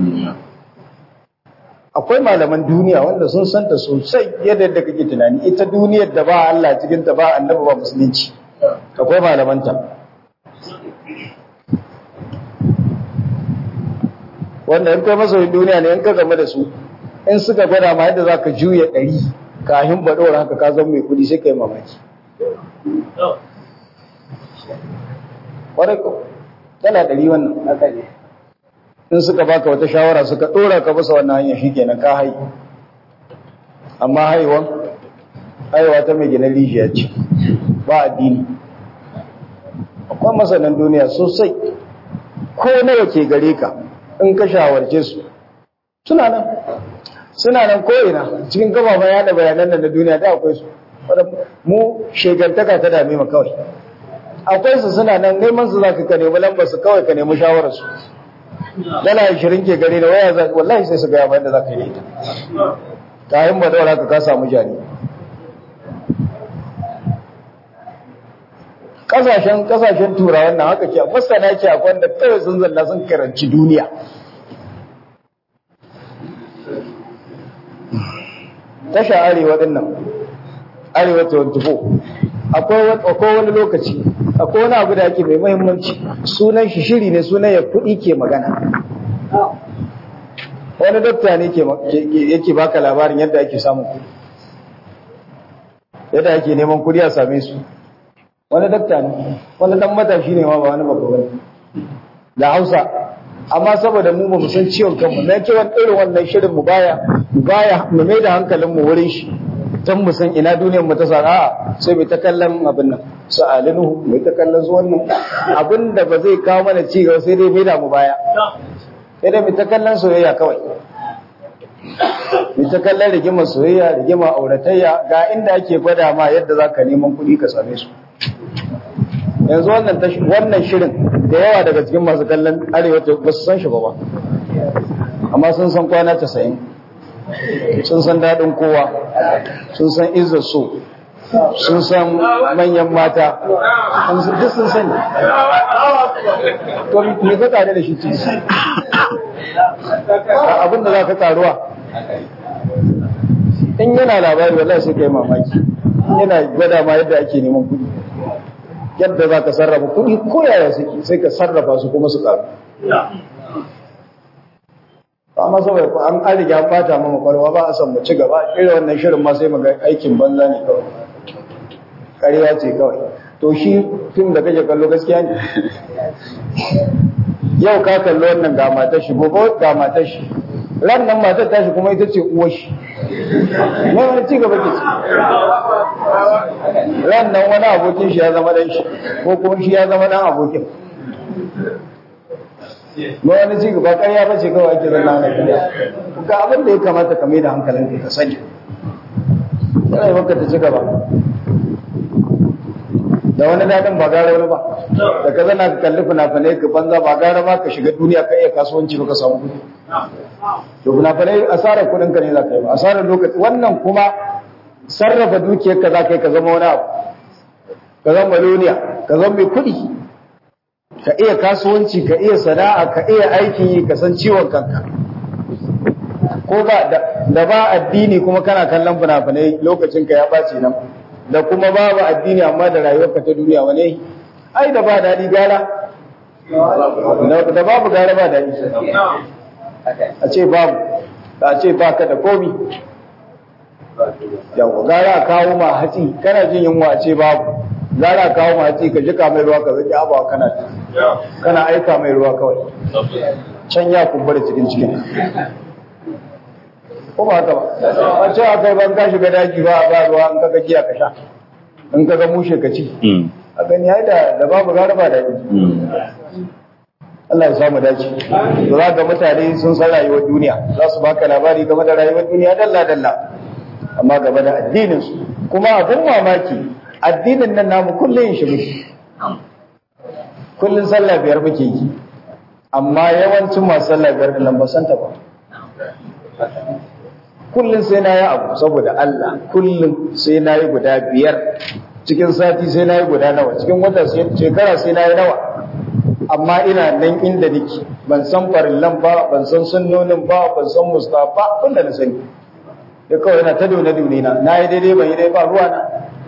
[SPEAKER 2] akwai malaman duniya wanda sun santa sosai yadda da kake tunani ita duniyar da ba Allah cikin ta ba annabi ba musulunci akwai malamanta wanda in kai masoyin duniya ne in ka game da su in suka gwada ma yadda za ka juya ɗari kafin baɗora haka ka zama mai kuɗi sai ka yi mamaki ƙwarai ko tana ɗari wannan haka ne in suka baka wata shawara suka ɗora ka bisa wannan hanyar shi kenan ka hai amma haiwan haiwa ta mai gina rijiya ce ba addini akwai masanan duniya sosai ko nawa ke gare ka in ka shawarce su suna nan suna nan ko'ina cikin gababan yada bayanan da na duniya da akwai su mu shegantaka ta dame ma kawai akwai su suna nan neman su zaka ka nemi lambar su kawai ka nemi shawarar su dala 20 ke gare da waya za wallahi sai su ga yaban da zaka yi ita kayan ba daura ka ka samu jari kasashen kasashen turawan nan haka ce masana ce akwai wanda kawai sun zalla sun karanci duniya tasha arewa din nan arewa 24 akwai wani lokaci akwai wani abu da ake mai muhimmanci sunan shi shiri ne sunan ya kuɗi ke magana wani dokta ne yake baka labarin yadda ake samun kuɗi yadda ake neman kuɗi a same su wani dokta ne wani dan matashi ne ma ba wani babba bane da Hausa amma saboda mu ba mu san ciwon kanmu na ke wani irin wannan shirin mu baya mu baya mu mai da hankalin mu wurin shi dan mu san ina duniyar mu ta sa a sai mu ta kallon abin nan su alinu mu ta kallon su wannan abin da ba zai kawo mana ci gaba sai dai mai da mu baya sai dai mu ta kallon soyayya kawai mu ta kallon rigimar soyayya rigimar auratayya ga inda ake gwada ma yadda zaka neman kuɗi ka same su yanzu wannan wannan shirin da yawa daga cikin masu kallon arewa ba su san shi ba ba amma sun san kwana casa'in sun san daɗin kowa sun san izzar so sun san manyan mata duk sun sani to me ka tare da shi ciki abin da za ka karuwa in yana labari wallahi sai ka yi mamaki yana gwada ma yadda ake neman kuɗi yadda za ka sarrafa kuɗi ko yaya suke sai ka sarrafa su kuma su ƙaru amma saboda an an riga an bata mama kwarwa ba a san mu ci gaba irin wannan shirin ma sai mu ga aikin banza ne kawai ƙarya ce kawai to shi fim da kake kallo gaskiya ne yau ka kallo wannan ga matar shi gobe ga matar shi ran nan matar tashi kuma ita ce uwar shi mai wani ci gaba ke ci ran nan wani abokin shi ya zama dan shi ko kuma shi ya zama dan abokin ba wani ci gaba ƙarya ba ce kawai ake zanna na ƙarya ga abin da ya kamata ka mai da hankalin ka sani yana yi maka ta ci gaba da wani daɗin ba gara wani ba da ka zana ka kalli fina-finai ka banza ba gara ba ka shiga duniya ka iya kasuwanci ba ka samu kuɗi to fina-finai asarar kuɗin ka ne za ka yi ba asarar lokaci wannan kuma sarrafa dukiyar ka za ka yi ka zama wani abu ka zama maloniya ka zama mai kuɗi ka iya kasuwanci ka iya sana'a ka iya aikin yi ka san ciwon kanka ko ba da ba addini kuma kana kallon fina-finai lokacin ka ya ɓaci nan da kuma babu addini amma da rayuwarka ta duniya wane ai da ba daɗi gara da babu gara ba daɗi a ce babu a ce ba ka da komi yawa gara a kawo ma hatsi kana jin yunwa a ce babu gara a kawo ma hatsi ka jika mai ruwa ka zaki abawa kana kana aika mai ruwa kawai can ya kumbura cikin cikin ko ba haka ba a ce a kai ban ka shiga daji ba a ba ruwa in kaga giya ka sha in kaga mushe ka ci a gani ya da da babu gara ba daɗi Allah ya samu dace to za ga mutane sun san rayuwar duniya za su baka labari game da rayuwar duniya dalla dalla amma game da addinin su kuma abin mamaki addinin nan namu kullum shi muke kullum sallah biyar muke yi amma yawancin masu sallah biyar da nan ba san ta ba kullum sai na yi abu saboda Allah kullum sai na yi guda biyar cikin sati sai na yi guda nawa cikin wata shekara sai na yi nawa amma ina nan inda nake ban san farillan ba ban san sunnonin ba ban san mustafa wanda na sani da kawai yana ta dole dole na na yi daidai ban yi daidai ba ruwa na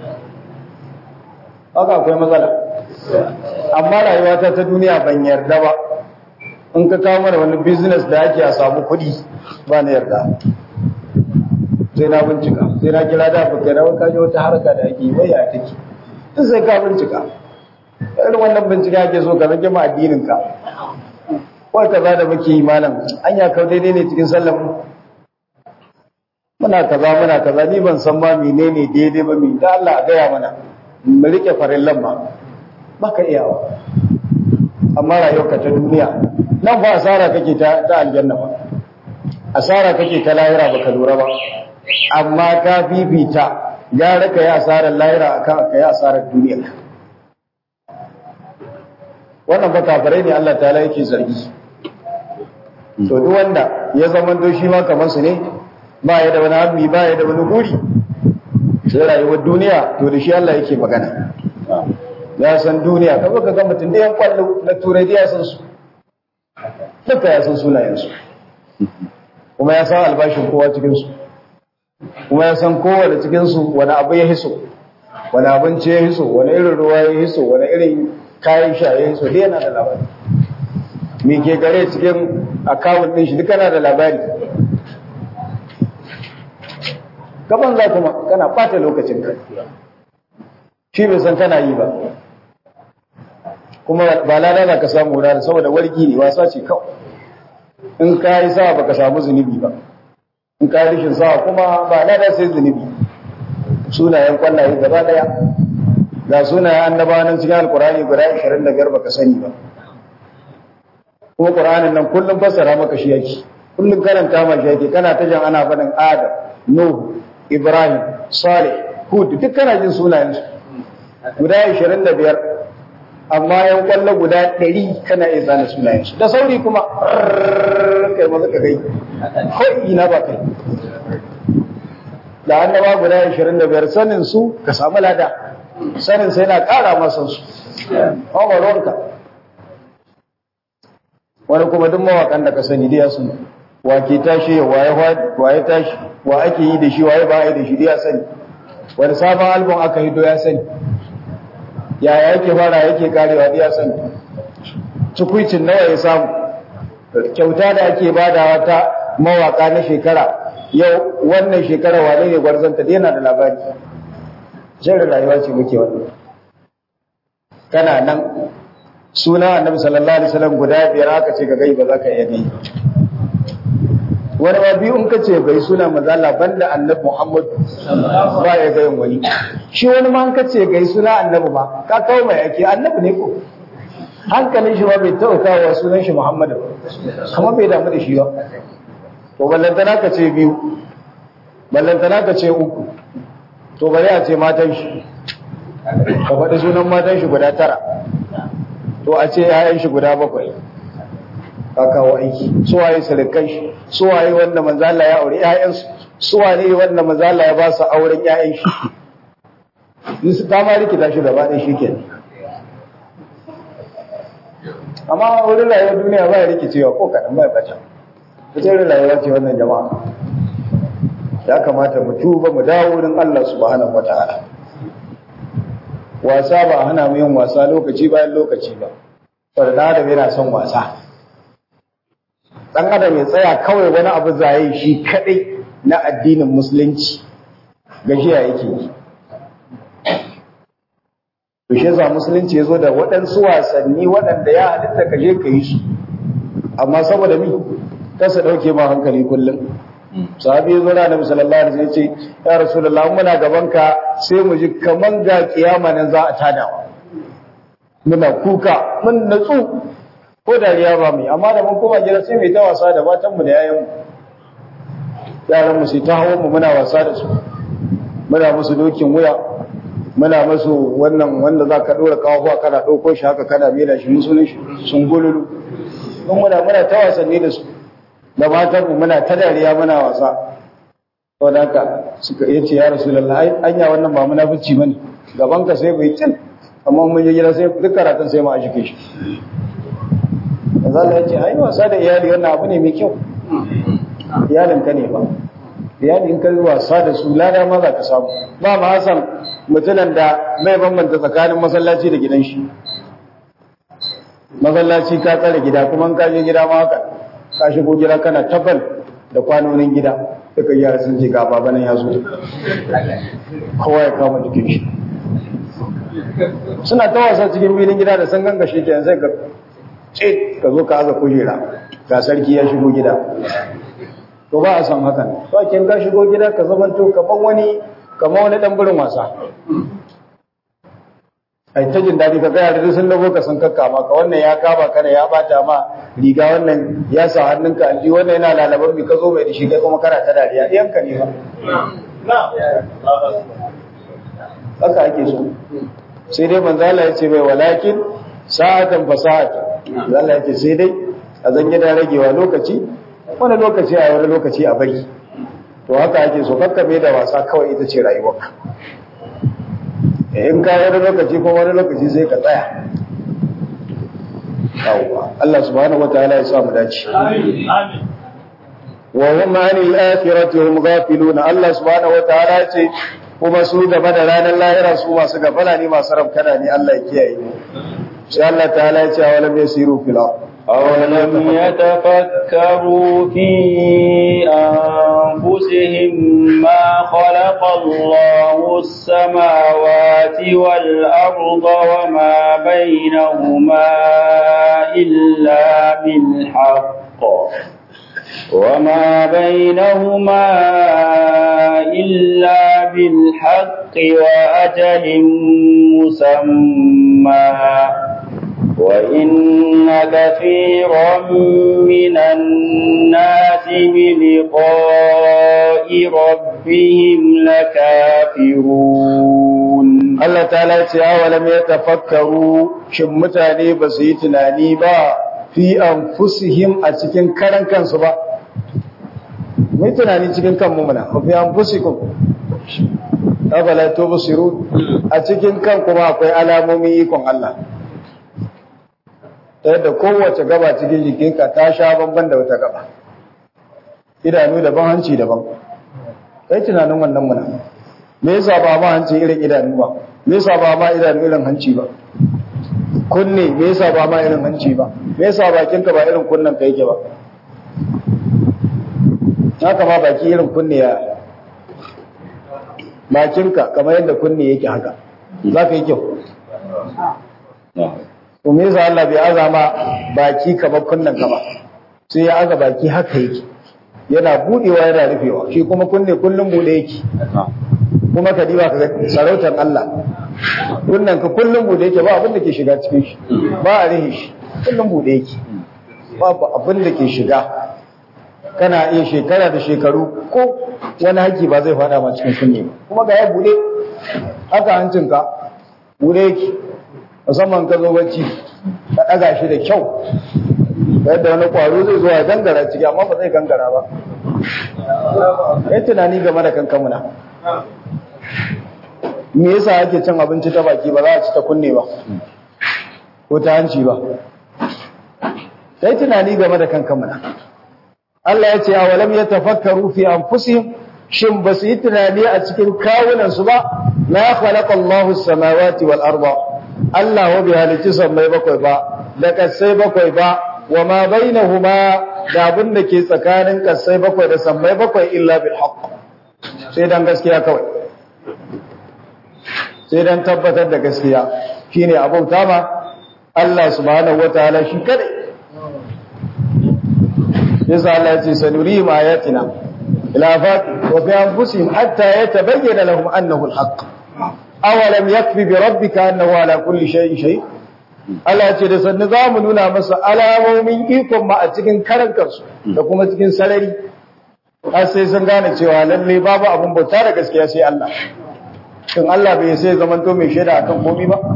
[SPEAKER 2] haka akwai matsala amma rayuwata ta duniya ban yarda ba in ka kawo mana wani business da ake a samu kuɗi ba na yarda sai na bincika sai na kira da abokai na wani kaji wata harka da ake yi wai ya take duk sai ka bincika irin wannan bincike ake so ka rage ma addinin ka wai kaza da muke yi malam anya kau daidai ne cikin sallar mu muna kaza muna kaza ni ban san ma menene daidai ba mi da Allah a gaya mana mu rike farillan ma baka iyawa amma rayuwarka ta duniya nan ba asara kake ta ta aljanna ba asara kake ta lahira baka lura ba amma ka fifita gara ka yi asarar lahira akan ka yi asarar duniya wannan ba kafirai ne Allah ta yake zargi to duk wanda ya zama to shi ma kamar su ne ba ya da wani hammi ba ya da wani guri sai rayuwar duniya to da shi Allah yake magana ya san duniya ka baka ga mutum da yan kwallo na turai da ya san su duka ya san sunayen su kuma ya san albashin kowa cikin su kuma ya san kowane cikin su wani abu ya hiso wani abinci ya hiso wani irin ruwa ya hiso wani irin kayan shaye su dai yana da labari me ke gare cikin akawun din shi duka yana da labari gaban za kuma kana ɓata lokacin ka shi bai san kana yi ba kuma ba lada za ka samu wurare saboda wargi ne wasa ce kawai in ka yi sawa baka samu zunubi ba in ka yi rishin sawa kuma ba lada sai zunubi sunayen kwallaye gaba daya ga sunayen annabawa nan cikin alkurani guda 25 baka sani ba kuma qur'anin nan kullum fassara maka shi yake kullum karanta ma shi yake kana ta jan ana faɗin adam nuh ibrahim salih hud duk kana jin sunayen su guda 25 amma yan kwallo guda 100 kana iya zana sunayen su da sauri kuma kai maza ka kai ko ina ba kai da annaba guda 25 sanin su ka samu lada sanin sai na ƙara masa su ƙwaƙwarwarka wani kuma duk mawaƙan da ka sani da ya sani wa ke tashi waye waye tashi wa ake yi da shi waye ba yi da shi da ya sani wani sabon album aka hido ya sani yaya yake fara yake karewa da ya sani cikuicin nawa ya samu kyauta da ake badawa ta mawaƙa na shekara yau wannan shekara wane ne gwarzanta da yana da labari shirin rayuwa ce muke wannan kana nan suna annabi sallallahu alaihi wasallam guda biyar aka ce ka gai ba za ka iya gai wani ma biyu in ka ce gai suna mazala banda annabi Muhammad ba ya gayin wani shi wani ma in ka ce gai suna annabi ba ka kawo mai ake annabi ne ko hankalin shi ma bai taɓa kawo sunan shi Muhammad ba kuma bai damu da shi ba to ballantana ka ce biyu ballantana ka ce uku to bari a ce matan shi ka faɗi sunan matan shi guda tara to a ce ‘ya'yan shi guda bakwai ka kawo aiki suwaye sirikan shi suwaye wanda manzala ya aure ‘ya'yansu suwaye wanda manzala ya ba su auren ‘ya'yan shi su ta ma rikita shi gaba ɗaya shi ke amma wurin rayuwar duniya ba ya rikicewa ko kaɗan ba ya bata ita irin rayuwa ce wannan jama'a ya kamata mu tuba mu dawo wurin Allah subhanahu wataala wasa ba hana mu yin wasa lokaci bayan lokaci ba saboda dan adam yana son wasa dan adam ya tsaya kawai wani abu zaye shi kadai na addinin musulunci gajiya yake yi to shi yasa musulunci yazo da waɗansu wasanni waɗanda ya halitta ka je ka yi su amma saboda mi kasa dauke ma hankali kullum sahabi yazo da Annabi sallallahu alaihi wasallam ya ce ya rasulullahi muna gaban ka sai mu ji kaman ga kiyama nan za a tada muna kuka mun natsu ko dariya ba mu amma da mun koma gida sai mai ta wasa da matan mu da yayan mu yaran mu sai ta hawo mu muna wasa da su muna musu dokin wuya muna musu wannan wanda za ka ɗora kawo kana ɗauko shi haka kana mera shi musulun shi sun gululu don muna muna ta wasanni da su da matan mu muna ta dariya muna wasa to da haka suka yace ya rasulullahi anya wannan ba munafici bane gaban ka sai bai tin amma mun je gida sai duk karatun sai mu a shike shi manzo Allah yace ai wasa da iyali wannan abu ne mai kyau iyalin ka ne ba iyali in ka yi wasa da su lada ma za ka samu ba ma hasan mutumin da mai bambanta tsakanin masallaci da gidan shi masallaci ka tsare gida kuma ka je gida ma haka ka shigo gida kana tabal da kwanonin gida duka yara sun ce ga baba nan ya zo kowa ya kama jikin shi suna ta wasa cikin filin gida da sun gangashe ke sai ka ce ka zo ka aza kujera ga sarki ya shigo gida to ba a san hakan to kin ka shigo gida ka zamanto kaman wani kaman wani dan burin wasa ai ta jin dadi ka ga yare sun dago ka san kakka ma ka wannan ya kaba kana ya bata ma riga wannan ya sa hannunka alji wannan yana lalaban mi ka zo mai da shi kai kuma kana ta dariya iyan ka ne ba haka ake so sai dai manzo Allah ya ce mai walakin sa'atan fa sa'atan Allah ya ce sai dai a zan gida ragewa lokaci wani lokaci a wani lokaci a bari to haka ake so kakkabe da wasa kawai ita ce rayuwarka in ka wani lokaci ko wani lokaci sai ka tsaya yawwa Allah subhanahu wataala ya sa mu dace amin wa hum anil akhirati hum ghafilun Allah subhanahu wataala ya ce kuma su gaba da ranar lahira su masu gafala ne masu rabkana ne Allah ya kiyaye sai Allah ta'ala ya ce awalam yasiru fil ardh
[SPEAKER 1] أولم يتفكروا في أنفسهم ما خلق الله السماوات والأرض وما بينهما إلا بالحق وما بينهما إلا بالحق وأجل مسمى وإن كثيرا من الناس بلقاء ربهم لكافرون
[SPEAKER 2] الله تعالى ولم يتفكروا شمتاني بسيتناني با في أنفسهم أتكين كرن كان سبا mai tunani cikin kanmu muna mafi an fusikun afala tubsiru a cikin kan kuma akwai alamomin ikon Allah ta yadda kowace gaba cikin jikinka ta sha bamban da wata gaba idanu daban hanci daban kai tunanin wannan muna me yasa ba ma hanci irin idanu ba me yasa ba ma idanu irin hanci ba kunne me yasa ba ma irin hanci ba me yasa bakinka ba irin kunnen ka yake ba haka ma baki irin kunne ya bakinka kamar yadda kunne yake haka za ka yi kyau to me yasa Allah bai azama baki kamar kunnan ka ba sai ya aza baki haka yake yana budewa yana rufewa shi kuma kunne kullum bude yake kuma ka diba ka ga sarautar Allah kunnan ka kullum bude yake ba abin da ke shiga cikin shi ba a rihe shi kullum bude yake babu abin da ke shiga kana iya shekara da shekaru ko wani haki ba zai fada ma cikin kunne ba kuma ga ya bude haka hancinka bude yake musamman ka zo bacci ka ɗaga shi da kyau yadda wani ƙwaro zai zo ya gangara ciki amma ba zai gangara ba kai tunani game da kankamuna me yasa ake cin abinci ta baki ba za a ci ta kunne ba ko ta hanci ba kai tunani game da kankamuna Allah ya ce a walam ya tafakkaru fi anfusihim shin ba su yi tunani a cikin kawunansu ba na khalaqa Allahu samawati wal arda Allah wa bi halicci sammai bakwai ba da kasai bakwai ba wa ma bainahuma da abin da ke tsakanin kasai bakwai da sammai bakwai illa bil haqq sai dan gaskiya kawai sai dan tabbatar da gaskiya shine abauta ma Allah subhanahu wataala shi kadai yasa Allah ya ce sanuri ma ayatina ila fat wa fi anfusihim hatta yatabayyana lahum annahu alhaq awalam yakfi bi rabbika annahu ala kulli shay'in shay Allah ya ce da sannu za mu nuna masa alamomin ikon ma a cikin karan kansu da kuma cikin sarari har sai sun gane cewa lalle babu abun bauta da gaskiya sai Allah shin Allah bai sai zamanto mai shaida akan komai ba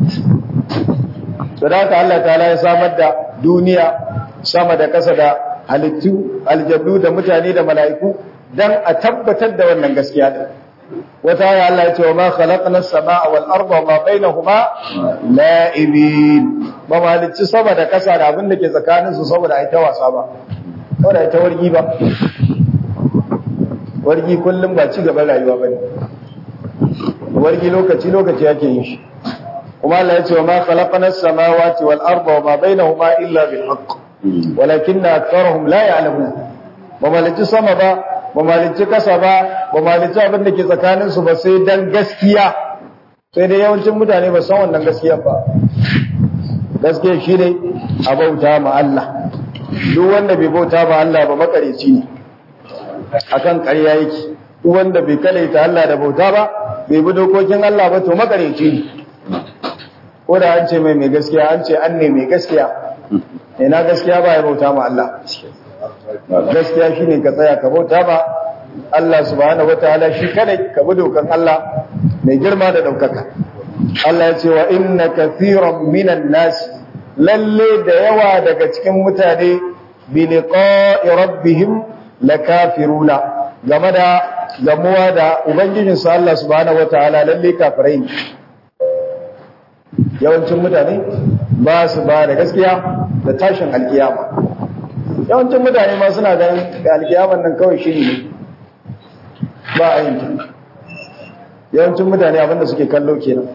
[SPEAKER 2] sadaka Allah ta'ala ya samar da duniya sama da kasa da halittu aljannu da mutane da mala'iku dan a tabbatar da wannan gaskiya din wata ya Allah ya ce wa ma khalaqna as-samaa wal arda wa ma bainahuma la'ibin ba ma halicci sama da kasa da abin da ke tsakanin su saboda ai ta wasa ba saboda ai ta wargi ba wargi kullum ba ci gaban rayuwa bane wargi lokaci lokaci yake yin shi kuma Allah ya ce wa ma khalaqna as-samawati wal arda wa ma bainahuma illa bil haqq walakinna aktharuhum la ya'lamun ba malici sama ba ba malici kasa ba ba malici abin da ke tsakanin su ba sai dan gaskiya sai dai yawancin mutane ba san wannan gaskiya ba gaskiya shi ne a bauta ma Allah duk wanda bai bauta ma Allah ba makareci ne akan ƙarya yake duk wanda bai kalaita Allah da bauta ba bai bi dokokin Allah ba to makareci ne ko da an ce mai mai gaskiya an ce an ne mai gaskiya ina gaskiya ba ya bauta ma Allah gaskiya shine ka tsaya ka bauta ma Allah subhanahu wataala shi kadai ka bi dokan Allah mai girma da daukaka Allah ya ce wa inna kathiran minan nas lalle da yawa daga cikin mutane bi liqa'i rabbihim lakafiruna game da gamuwa da ubangijinsu Allah subhanahu wataala lalle kafirai ne yawancin mutane ba su ba da gaskiya da tashin alkiyama yawancin mutane ma suna ganin da alkiyaman nan kawai shi ne ba a yin yawancin mutane abinda suke kallo kenan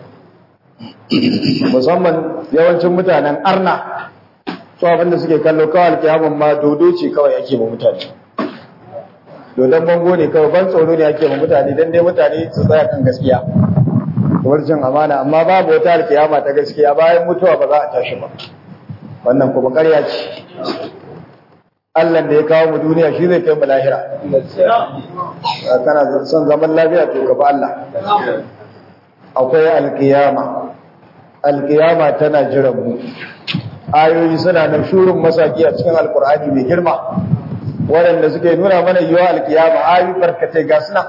[SPEAKER 2] musamman yawancin mutanen arna su abinda suke kallo kawai alkiyaman ma dodo ce kawai ake ma mutane dodon bango ne kawai ban tsoro ne ake ma mutane don dai mutane su tsaya kan gaskiya warjin amana amma babu wata alkiyama ta gaskiya bayan mutuwa ba za a tashi ba wannan kuma ƙarya ce Allah da ya kawo mu duniya shi zai kai mu lahira kana son zaman lafiya to ka ba Allah akwai alkiyama alkiyama tana jiran mu ayoyi suna nan shurun masaki a cikin alkur'ani mai girma waɗanda suke nuna mana yiwa alkiyama ayoyi barkatai ga suna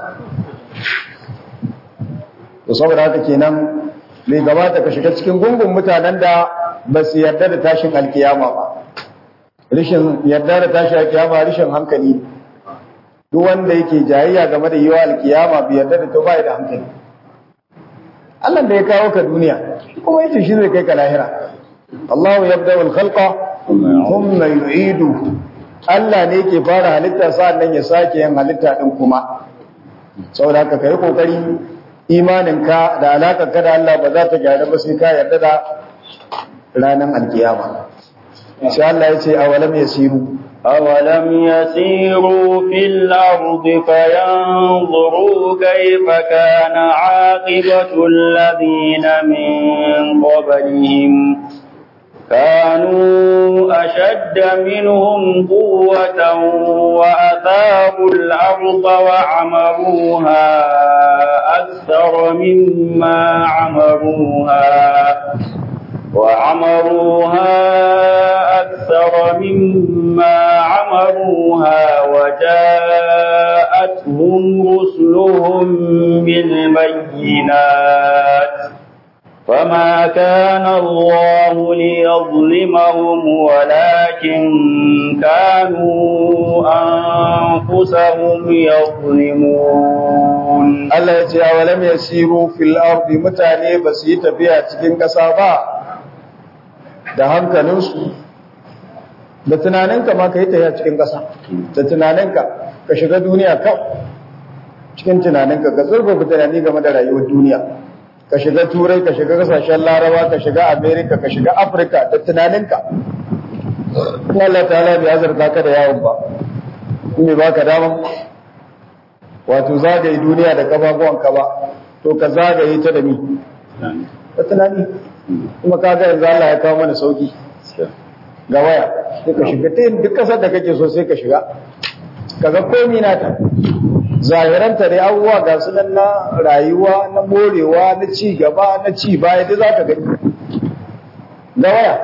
[SPEAKER 2] to saboda haka kenan bai gabata ka shiga cikin gungun mutanen da ba su yarda da tashin alkiyama ba rishin yarda da tashin alkiyama rishin hankali duk wanda yake jayayya game da yiwa alkiyama bai yarda da to ba da hankali Allah da ya kawo ka duniya kuma yace shi zai kai ka lahira Allah yabda wal khalqa thumma yu'idu Allah ne yake fara halitta sa'annan ya sake yin halitta din kuma saboda haka kai kokari imaninka da alaƙarka da Allah ba za ta gyara ba sai ka yarda da ranar alkiyama. Sai Allah ya ce, awalam ya siru.
[SPEAKER 1] أولم يسيروا في الأرض فينظروا كيف كان عاقبة الذين من قبلهم كانوا أشد منهم قوة وأثاروا الأرض وعمروها أكثر مما عمروها وعمروها أكثر مما عمروها وجاءتهم رسلهم بالبينات فما كان الله ليظلمهم ولكن كانوا أنفسهم يظلمون
[SPEAKER 2] Allah ya ce a walam yasiru fil ardi mutane ba su yi tafiya cikin ƙasa ba da hankalinsu da tunaninka ma ka yi tafiya cikin ƙasa da tunaninka ka shiga duniya kawai cikin tunaninka ka zurfafa tunani game da rayuwar duniya ka shiga turai ka shiga kasashen larawa ka shiga amerika ka shiga afirka da tunaninka Allah ta'ala bai azurta ka da yawon ba in bai baka daman wato zagaye duniya da kafafuwanka ba to ka zagaye ta da ni da tunani kuma kaga yanzu Allah ya kawo mana sauki ga waya sai ka shiga ta duk kasar da kake so sai ka shiga kaga komi nata zahiranta da abubuwa ga su nan na rayuwa na morewa na ci gaba na ci baya da za ka gani ga waya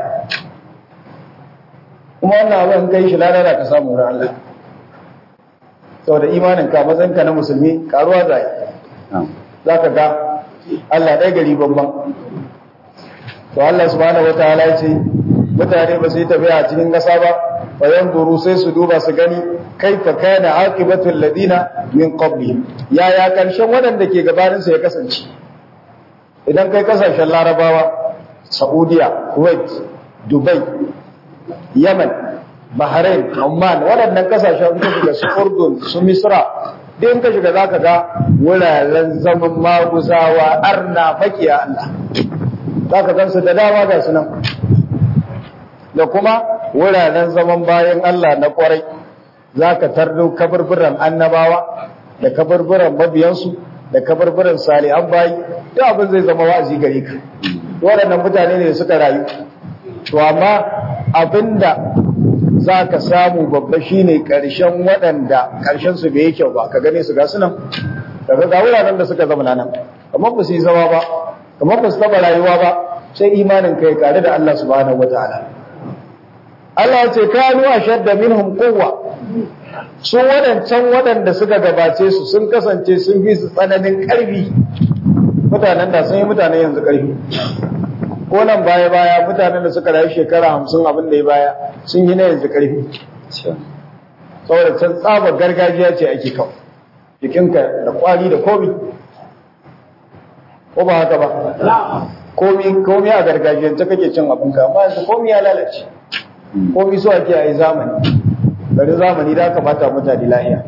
[SPEAKER 2] kuma wannan abin kai shi ladara ka samu wurin Allah saboda imanin ka matsayin ka na musulmi karuwa zai za ka ga Allah ɗaya gari babban to Allah subhanahu wataala ya ce mutane ba su yi tafiya a cikin ƙasa ba bayan duru sai su duba su gani kaifa kana aqibatul ladina min qablihim yaya karshen waɗanda ke gabanin su ya kasance idan kai kasashen larabawa saudiya kuwait dubai yaman bahrain oman waɗannan kasashen ka shiga su urdun su misra duk in ka shiga zaka ga wuraren zaman maguzawa arna makiya Allah zaka gansu da dama ga su nan da kuma wuraren zaman bayan Allah na kwarai za ka tardo kaburburan annabawa da kaburburan mabiyansu da kaburburan salihan bayi duk abin zai zama wa'azi gare ka waɗannan mutane ne suka rayu to amma abinda za ka samu babba shine ƙarshen waɗanda ƙarshen su bai yi kyau ba ka gane su ga sunan daga ga wuraren da suka zama nan kamar ba su yi zama ba kamar ba su taɓa rayuwa ba sai imanin kai kare da Allah subhanahu wataala Allah ya ce kanu ashadda minhum quwwa su wadancan wadanda suka gabace su sun kasance sun fi su tsananin karfi mutanen da sun yi mutanen yanzu karfi ko nan baya baya mutanen da suka rayu shekara hamsin abin da ya baya sun yi na yanzu karfi saboda can tsabar gargajiya ce ake kawo jikinka da kwari da komi ko ba haka ba komi komi a gargajiyance kake cin abinka amma yanzu komi ya lalace komi so ake a yi zamani bari zamani da aka bata mutane lahiya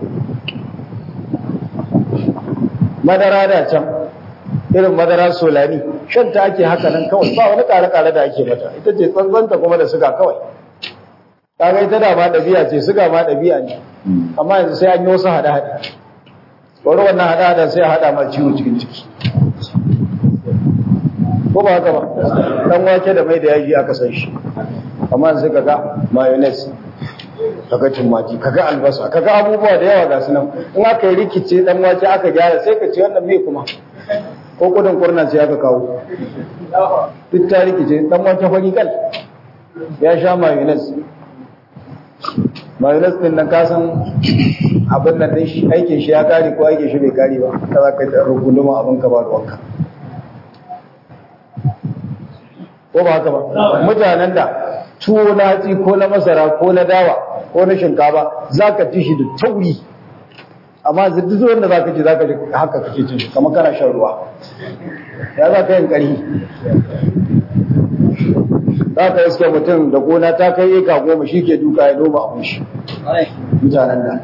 [SPEAKER 2] madara da can irin madara solani shan ta ake haka nan kawai ba wani kare-kare da ake mata ita ce tsantsanta kuma da suga kawai kaga ita da ma ɗabi'a ce suga ma ɗabi'a ne amma yanzu sai an yi wasu hada-hada wani wannan hada-hada sai a hada ma ciwo cikin ciki ko ba haka ba dan wake da mai da yaji aka san shi amma sai kaga mayonnaise kaga tumaki kaga albasa kaga abubuwa da yawa ga sunan in aka yi rikice dan wake aka gyara sai ka ce wannan me kuma ko kudin kurna sai aka kawo duk ta rikice dan wake fari kal ya sha mayonnaise mayonnaise din nan ka san abin nan din shi aikin shi ya kare ko aikin shi bai kare ba ka za ka yi rugunduma abin ka ba ruwanka ko ba haka ba mutanen da tuwo na hatsi ko na masara ko na dawa ko na shinkafa za ka ci shi da tauri amma duk wanda za ka ci za ka ji haka kake cin shi kamar kana shan ruwa ya za ka yin ƙari za ka iske mutum da gona ta kai eka goma shi ke duka ya noma abin shi mutanen da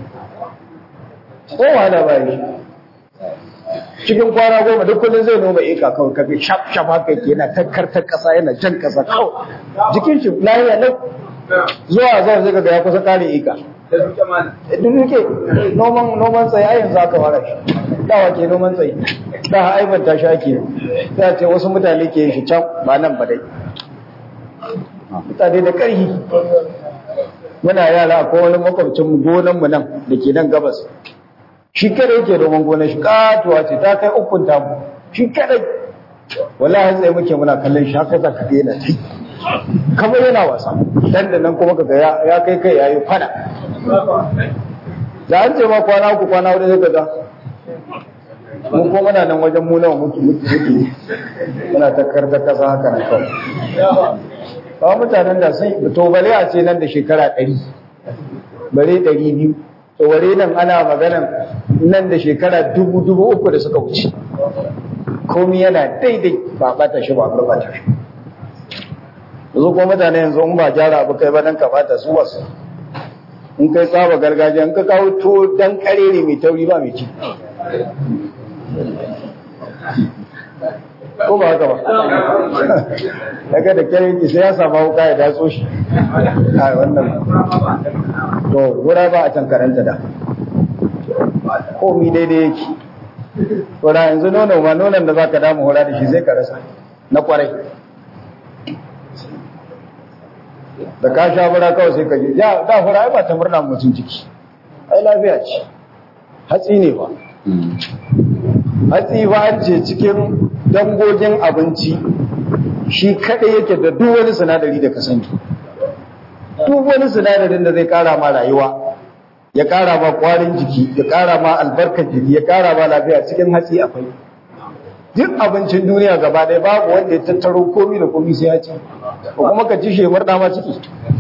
[SPEAKER 2] kowa da bayan shi cikin kwana goma duk kullum zai noma eka kawai kaga shaf shaf haka yake yana takkartar kasa yana jan kasa kawai jikin shi lahiya lau zuwa zuwa zai ga ya kusa kare eka duk duke noman noman tsaye a yanzu aka fara shi dawa ke noman tsaye da ha aibanta shi ake za ce wasu mutane ke yin shi can ba nan ba dai mutane da ƙarfi muna yara ko wani makwabcin gonan mu nan da ke nan gabas shi kada yake noman gonar shi katuwa ce ta kai ukun tamu shi kadai wallahi tsaye muke muna kallon shi haka zaka ga yana tai kamar yana wasa dan da nan kuma kaga ya kai kai yayi fada da an ce ma kwana uku kwana hudu sai kaga mun ko muna nan wajen mu nawa muke muke muna ta karta kasa haka na kawai ba mutanen da sai to bale a ce nan da shekara 100 bare 200 to ware nan ana maganan nan da shekara dubu dubu uku da suka wuce komi yana daidai ba bata shi ba bata shi yanzu ko mutane yanzu in ba gyara abu kai ba dan ka bata su wasu in kai tsaba gargajiya in ka kawo to dan karere mai tauri ba mai ci ko ba haka ba daga da kyan sai ya samu wuka ya datso shi a wannan to gura ba a can karanta da komi daidai yake to da yanzu nono ma nonon da zaka damu hura da shi zai ka rasa na kwarai da ka sha fura kawai sai ka je ya da fura ai ba ta murna mutum ciki ai lafiya ce hatsi ne ba hatsi ba an ce cikin dangogin abinci shi kaɗai yake da duk wani sinadari da ka sani duk wani sinadarin da zai ƙara ma rayuwa ya ƙara ma ƙwarin jiki ya ƙara ma albarkar jiki ya ƙara ma lafiya cikin hatsi akwai duk abincin duniya gaba ɗaya babu wanda ya tattaro komi da komi sai ya ci ko kuma ka ci shemar dama ciki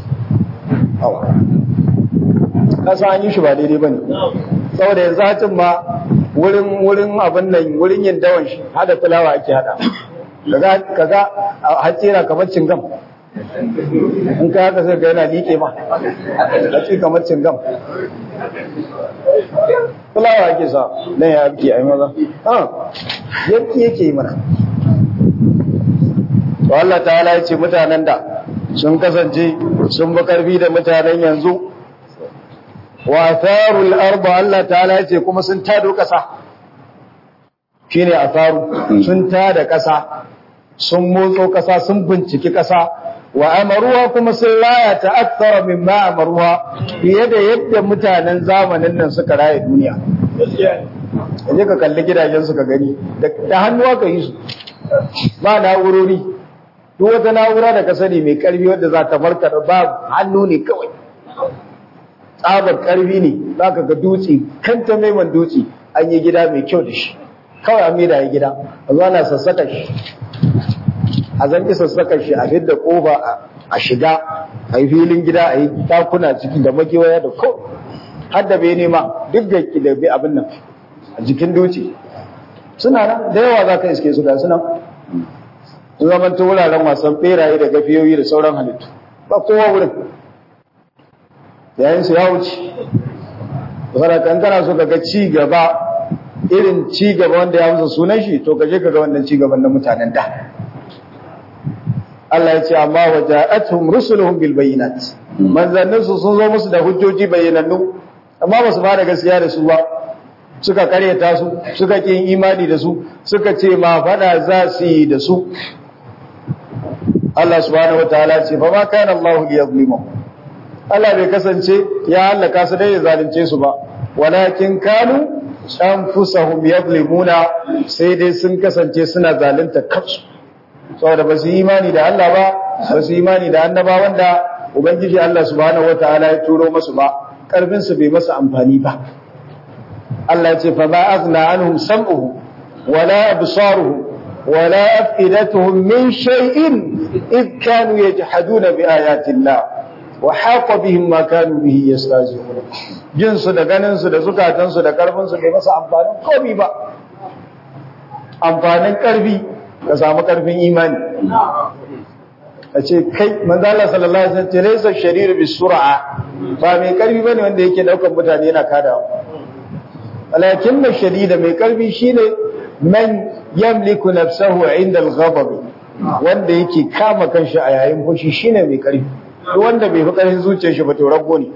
[SPEAKER 2] kasa an yi shi ba daidai ba ne saboda yanzu hatin ma wurin wurin abin nan wurin yin dawan shi hada fulawa ake hada kaga kaga hatsi yana kamar cingam in ka haka sai ga yana liƙe ma hatsi kamar cingam fulawa ake sa nan ya abki ai maza ha yanki yake yi mana to Allah ta'ala ya ce mutanen da sun kasance sun bi karfi da mutanen yanzu wa atharul arba Allah ta'ala ya ce kuma sun tado kasa shine atharu sun tada kasa sun motso kasa sun binciki kasa wa amaruwa kuma sun raya ta akthara mimma amaruwa fiye da yadda mutanen zamanin nan suka raya duniya kaje ka kalli gidajen su ka gani da hannuwa ka yi su ba na'urori duk wata na'ura da ka sani mai karfi wadda za ta markaɗa ba hannu ne kawai tsabar karfi ne za ka ga dutse kanta maiman dutse an yi gida mai kyau da shi kawai an maida ya gida a zuwa na sassaka shi a zanki sassaka shi a fidda kofa a shiga a yi filin gida a yi takuna ciki da makewaya da ko har da bai nema duk da da abin nan a jikin dutse suna nan da yawa za ka iske su ga suna sun zama ta wuraren wasan beraye da gafiyoyi da sauran halittu ba kowa wurin yayin su ya wuce saboda kan kana so kaga ci gaba irin ci gaba wanda ya musu sunan shi to kaje kaga wannan ci gaban na mutanen da Allah ya ce amma waja'atuhum rusuluhum bil bayyinat manzannin su sun zo musu da hujjoji bayyanannu amma ba su ba da gaskiya da su ba suka karyata su suka kin imani da su suka ce ma fada za su yi da su Allah subhanahu wataala ce fa ma kana Allah liyazlimuhum Allah bai kasance ya halaka su dai ya zalunce su ba walakin kanu anfusahum yadlimuna sai dai sun kasance suna zalunta kansu saboda ba su yi imani da Allah ba ba su yi imani da annaba wanda ubangiji Allah subhanahu wataala ya turo masu ba karfin su bai masa amfani ba Allah ya ce fa ma aghna anhum sam'uhum wala absaruhum ولا أفئدتهم من شيء إذ كانوا يجحدون بآيات الله وحاق بهم ما كانوا به يستهزئون jinsu da ganinsu da zukatansu da karfinsu bai masa amfanin komi ba amfanin karfi ka samu karfin imani a ce kai manzala sallallahu alaihi wasallam laysa shariru bis sur'a ba mai karfi bane wanda yake daukar mutane yana kadawa walakin shadida mai karfi shine man yamliku nafsahu inda al-ghadab wanda yake kama kanshi a yayin fushi shine mai karfi duk wanda bai fi karfin zuciyar shi ba to rabbo ne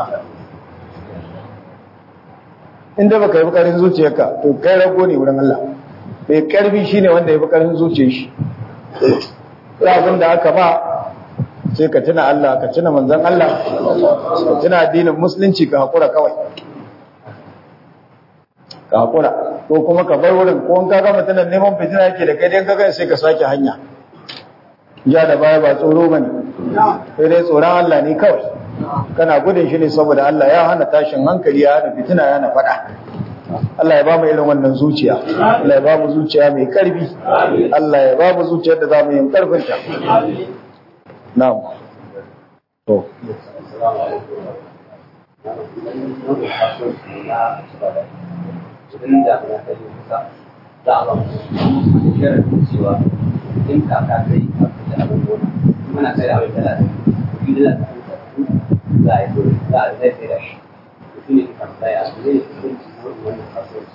[SPEAKER 2] inda baka yi fi karfin zuciyarka to kai rabbo ne wurin Allah mai karfi shine wanda ya fi karfin zuciyar shi abin da aka ba sai ka tuna Allah ka tuna manzon Allah ka tuna addinin musulunci ka hakura kawai ka hakura ko kuma ka bar wurin ko in ka ga mutumin neman fitina yake da kai dai ka ga sai ka sake hanya ja da baya ba tsoro bane sai dai tsoron Allah ne kawai kana gudun shi ne saboda Allah ya hana tashin hankali ya hana fitina ya hana fada Allah ya ba mu irin wannan zuciya Allah ya ba mu zuciya mai karfi Allah ya ba mu zuciyar da za mu yi karfin ta na'am to
[SPEAKER 3] idan da ya kai kusa za a ba mu shirin cewa in kaka kai a fita abin gona muna kai da abin da za a za a yi dole za a zai sai da shi shi ne kan tsaya zai yi wannan kasuwanci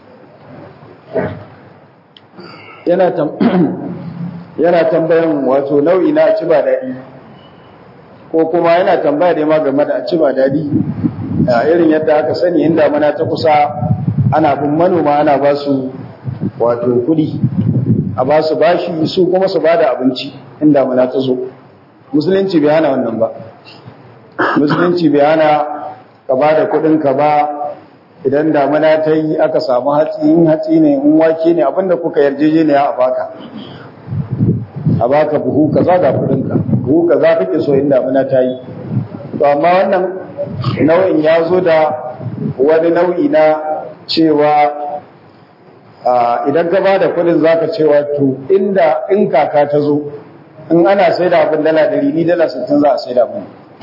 [SPEAKER 2] yana tam yana tambayan wato nau'i na ci ba daɗi ko kuma yana tambaya da ma game da ci ba daɗi irin yadda aka sani inda mana ta kusa ana bin manoma ana ba su wato kuɗi a ba su bashi su kuma su ba da abinci in damuna ta zo musulunci bai hana wannan ba musulunci bai hana ka ba da kuɗinka ba idan damuna ta yi aka samu hatsi in hatsi ne in wake ne abinda kuka yarjejeniya a baka a baka buhu kaza ga kuɗinka buhu kaza kake so in damuna ta yi to amma wannan nau'in ya zo da wani nau'i na cewa idan ka ba da kudin za ka cewa to inda in kaka ta zo in ana sai da abin dala ɗari ni dala sittin za a sai da abin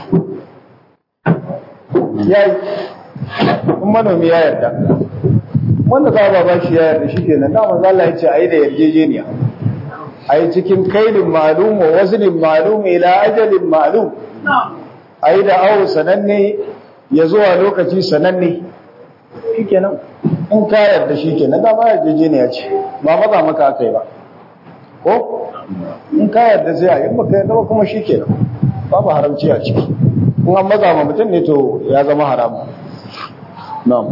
[SPEAKER 2] ya yi in manomi ya yarda wanda za a ba shi ya yarda shi ke nan dama za Allah ya ce a yi da yarjejeniya a yi cikin kailin malum wa wazinin malum ila ajalin malum a yi da awo sananne ya zuwa lokaci sananne shi kenan in ka yarda shi kenan da ba yarjejeniya ce ba maza maka aka yi ba ko in ka yarda sai a yi baka yarda ba kuma shi kenan babu haramci a ciki in an maza ma mutum ne to ya zama haramu na'am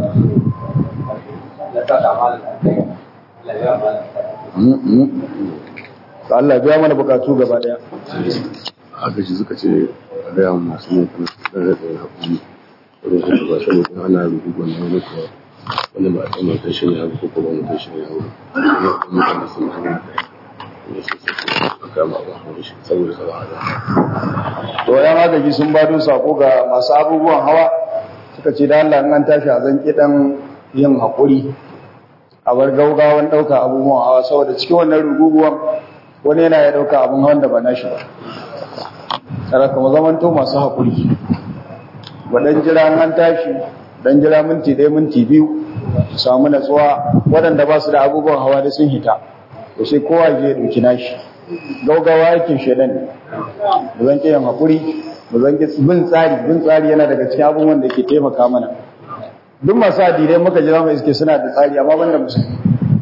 [SPEAKER 2] Allah biya mana bukatu gaba daya
[SPEAKER 4] haka shi suka ce a gaya masu yin kana da haƙuri wurin haka ba shi ne ana rubutu wannan wani kuwa wani ba a ɗan mutum shi ne haka ko kuma mutum shi ne haka ne a mutane sun haka ne su sai a kama ba wani shi saboda kaba hada
[SPEAKER 2] to yan agaji sun bado sako ga masu abubuwan hawa suka ce da Allah in an tashi a zan kidan yin haƙuri a bar gaugawan ɗauka abubuwan hawa saboda cikin wannan ruguguwan wani yana ya ɗauka abin hawan da ba nashi ba tsara kuma zamanto masu haƙuri waɗan jira an tashi dan jira minti ɗaya minti biyu su samu natsuwa waɗanda ba su da abubuwan hawa da sun hita to sai kowa je ɗauki nashi gaugawa aikin shaidan ne mu zan yin haƙuri mu zan bin tsari bin tsari yana daga cikin abubuwan da ke taimaka mana duk masu addinai muka jira mai iske suna da tsari amma banda musulmi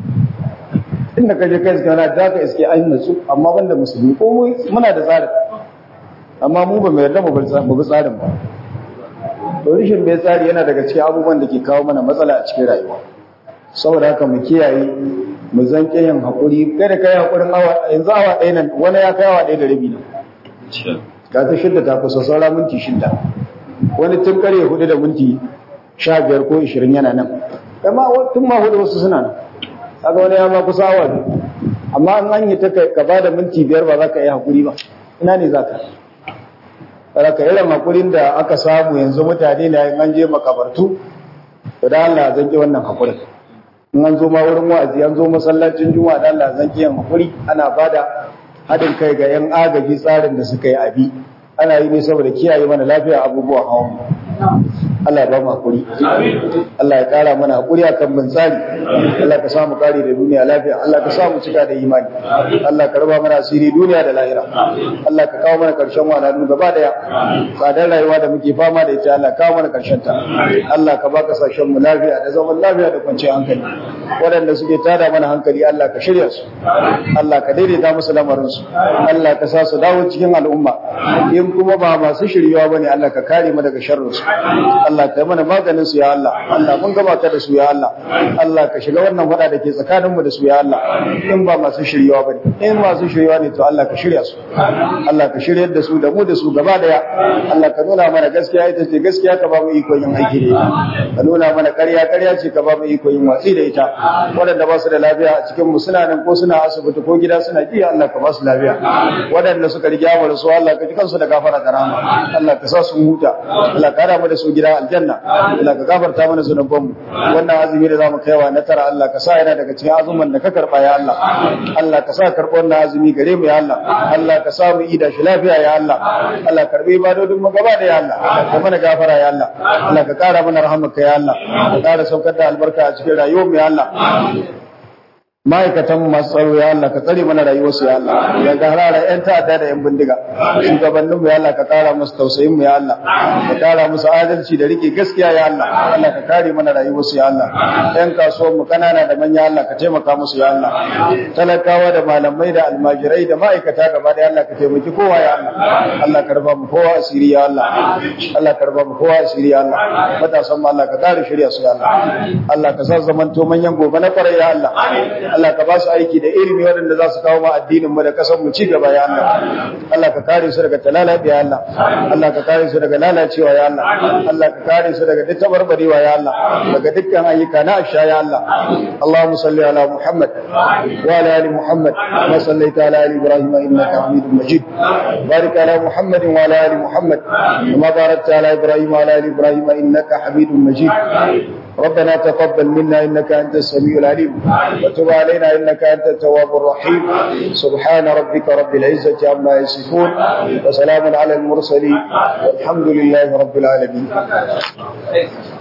[SPEAKER 2] inda ka je kai iske wani da ka iske an natsu amma banda musulmi ko muna da tsari amma mu ba mu yarda mu bi tsarin ba to rishin bai tsari yana daga cikin abubuwan da ke kawo mana matsala a cikin rayuwa saboda haka mu kiyaye mu zanke yin haƙuri kada kai haƙurin awa yanzu awa ɗaya nan wani ya kai awa ɗaya da rabi nan ga ta shidda ta kusa saura minti shidda wani tun kare hudu da minti sha biyar ko ishirin yana nan amma tun ma hudu wasu suna nan kaga wani ya ma kusa awa biyu amma an an yi ta ka ba da minti biyar ba za ka yi haƙuri ba ina ne za ka Saraka irin haƙurin da aka samu yanzu mutane na yin an je makabartu to da Allah zan ki wannan haƙurin in an zo ma wurin wa'azi an zo masallacin juma'a da Allah zan ki yin haƙuri ana bada haɗin kai ga yan agaji tsarin da suka yi abi ana yi ne saboda kiyaye mana lafiya abubuwan hawan Allah ya ba mu hakuri Allah ya kara mana hakuri akan bin tsari Allah ka samu kare da duniya lafiya Allah ka samu cika da imani Allah ka raba mana asiri duniya da lahira Allah ka kawo mana karshen wahalhalu gaba daya tsadar rayuwa da muke fama da ita Allah kawo mana karshen ta Allah ka baka sashen mu lafiya da zaman lafiya da kwanciyar hankali waɗanda suke tada mana hankali Allah ka shirya su Allah ka daidaita musu lamarin su Allah ka sa su dawo cikin al'umma in kuma ba masu shiryawa bane Allah ka kare mu daga sharrin su Allah ka yi mana maganin su ya Allah Allah mun gaba ka da su ya Allah Allah ka shiga wannan fada da ke tsakanin mu da su ya Allah in ba masu shiryawa bane in masu shiryawa ne to Allah ka shirya su Allah ka shiryar da su da mu da su gaba daya Allah ka nuna mana gaskiya ita ce gaskiya ka ba mu iko yin aiki da ita ka nuna mana ƙarya ƙarya ce ka ba mu iko yin watsi da ita waɗanda ba su da lafiya a cikin mu suna nan ko suna asibiti ko gida suna ji Allah ka ba su lafiya waɗanda suka riga mu da su Allah ka ji kansu da gafara da rahama Allah ka sa su huta Allah ka mu da su gida aljanna Allah ka gafarta mana zunuban mu wannan azumi da zamu kaiwa na tara Allah ka sa yana daga cikin azumin da ka karba ya Allah Allah ka sa karɓo wannan azumi gare mu ya Allah Allah ka sa mu ida shi lafiya ya Allah Allah karbi ibadodin mu gaba da ya Allah ka mana gafara ya Allah Allah ka kara mana rahmarka ya Allah ka kara saukar da albarka a cikin rayuwar mu ya Allah ma'aikatan masu tsaro ya Allah ka tsare mana rayuwarsu ya Allah ya ga harara yan ta'adda da yan bindiga shugabannin mu ya Allah ka kara musu tausayin mu ya Allah ka kara musu adalci da rike gaskiya ya Allah Allah ka kare mana rayuwarsu ya Allah yan kasuwar mu kanana da manya Allah ka taimaka musu ya Allah talakawa da malamai da almajirai da ma'aikata gaba da Allah ka taimaki kowa ya Allah Allah ka raba mu kowa asiri ya Allah Allah ka raba mu kowa asiri ya Allah matasan mu Allah ka kare shirya su ya Allah Allah ka sa zamanto manyan gobe na kwarai ya Allah Allah ka ba su aiki da ilimi waɗanda za su kawo ma addinin mu da ƙasar mu ci gaba ya Allah Allah ka kare su daga talala ya Allah Allah ka kare su daga lalacewa ya Allah Allah ka kare su daga duk tabarbarewa ya Allah daga dukkan ayyuka na asha ya Allah Allahumma salli ala Muhammad wa ala ali Muhammad kama sallaita ala ali Ibrahim innaka Hamidum Majid barik ala Muhammad wa ala ali Muhammad kama barakta ala Ibrahim wa ala ali Ibrahim innaka Hamidum Majid ربنا تقبل منا إنك أنت السميع العليم وتب علينا إنك أنت التواب الرحيم سبحان ربك رب العزة عما يصفون وسلام على المرسلين والحمد لله رب العالمين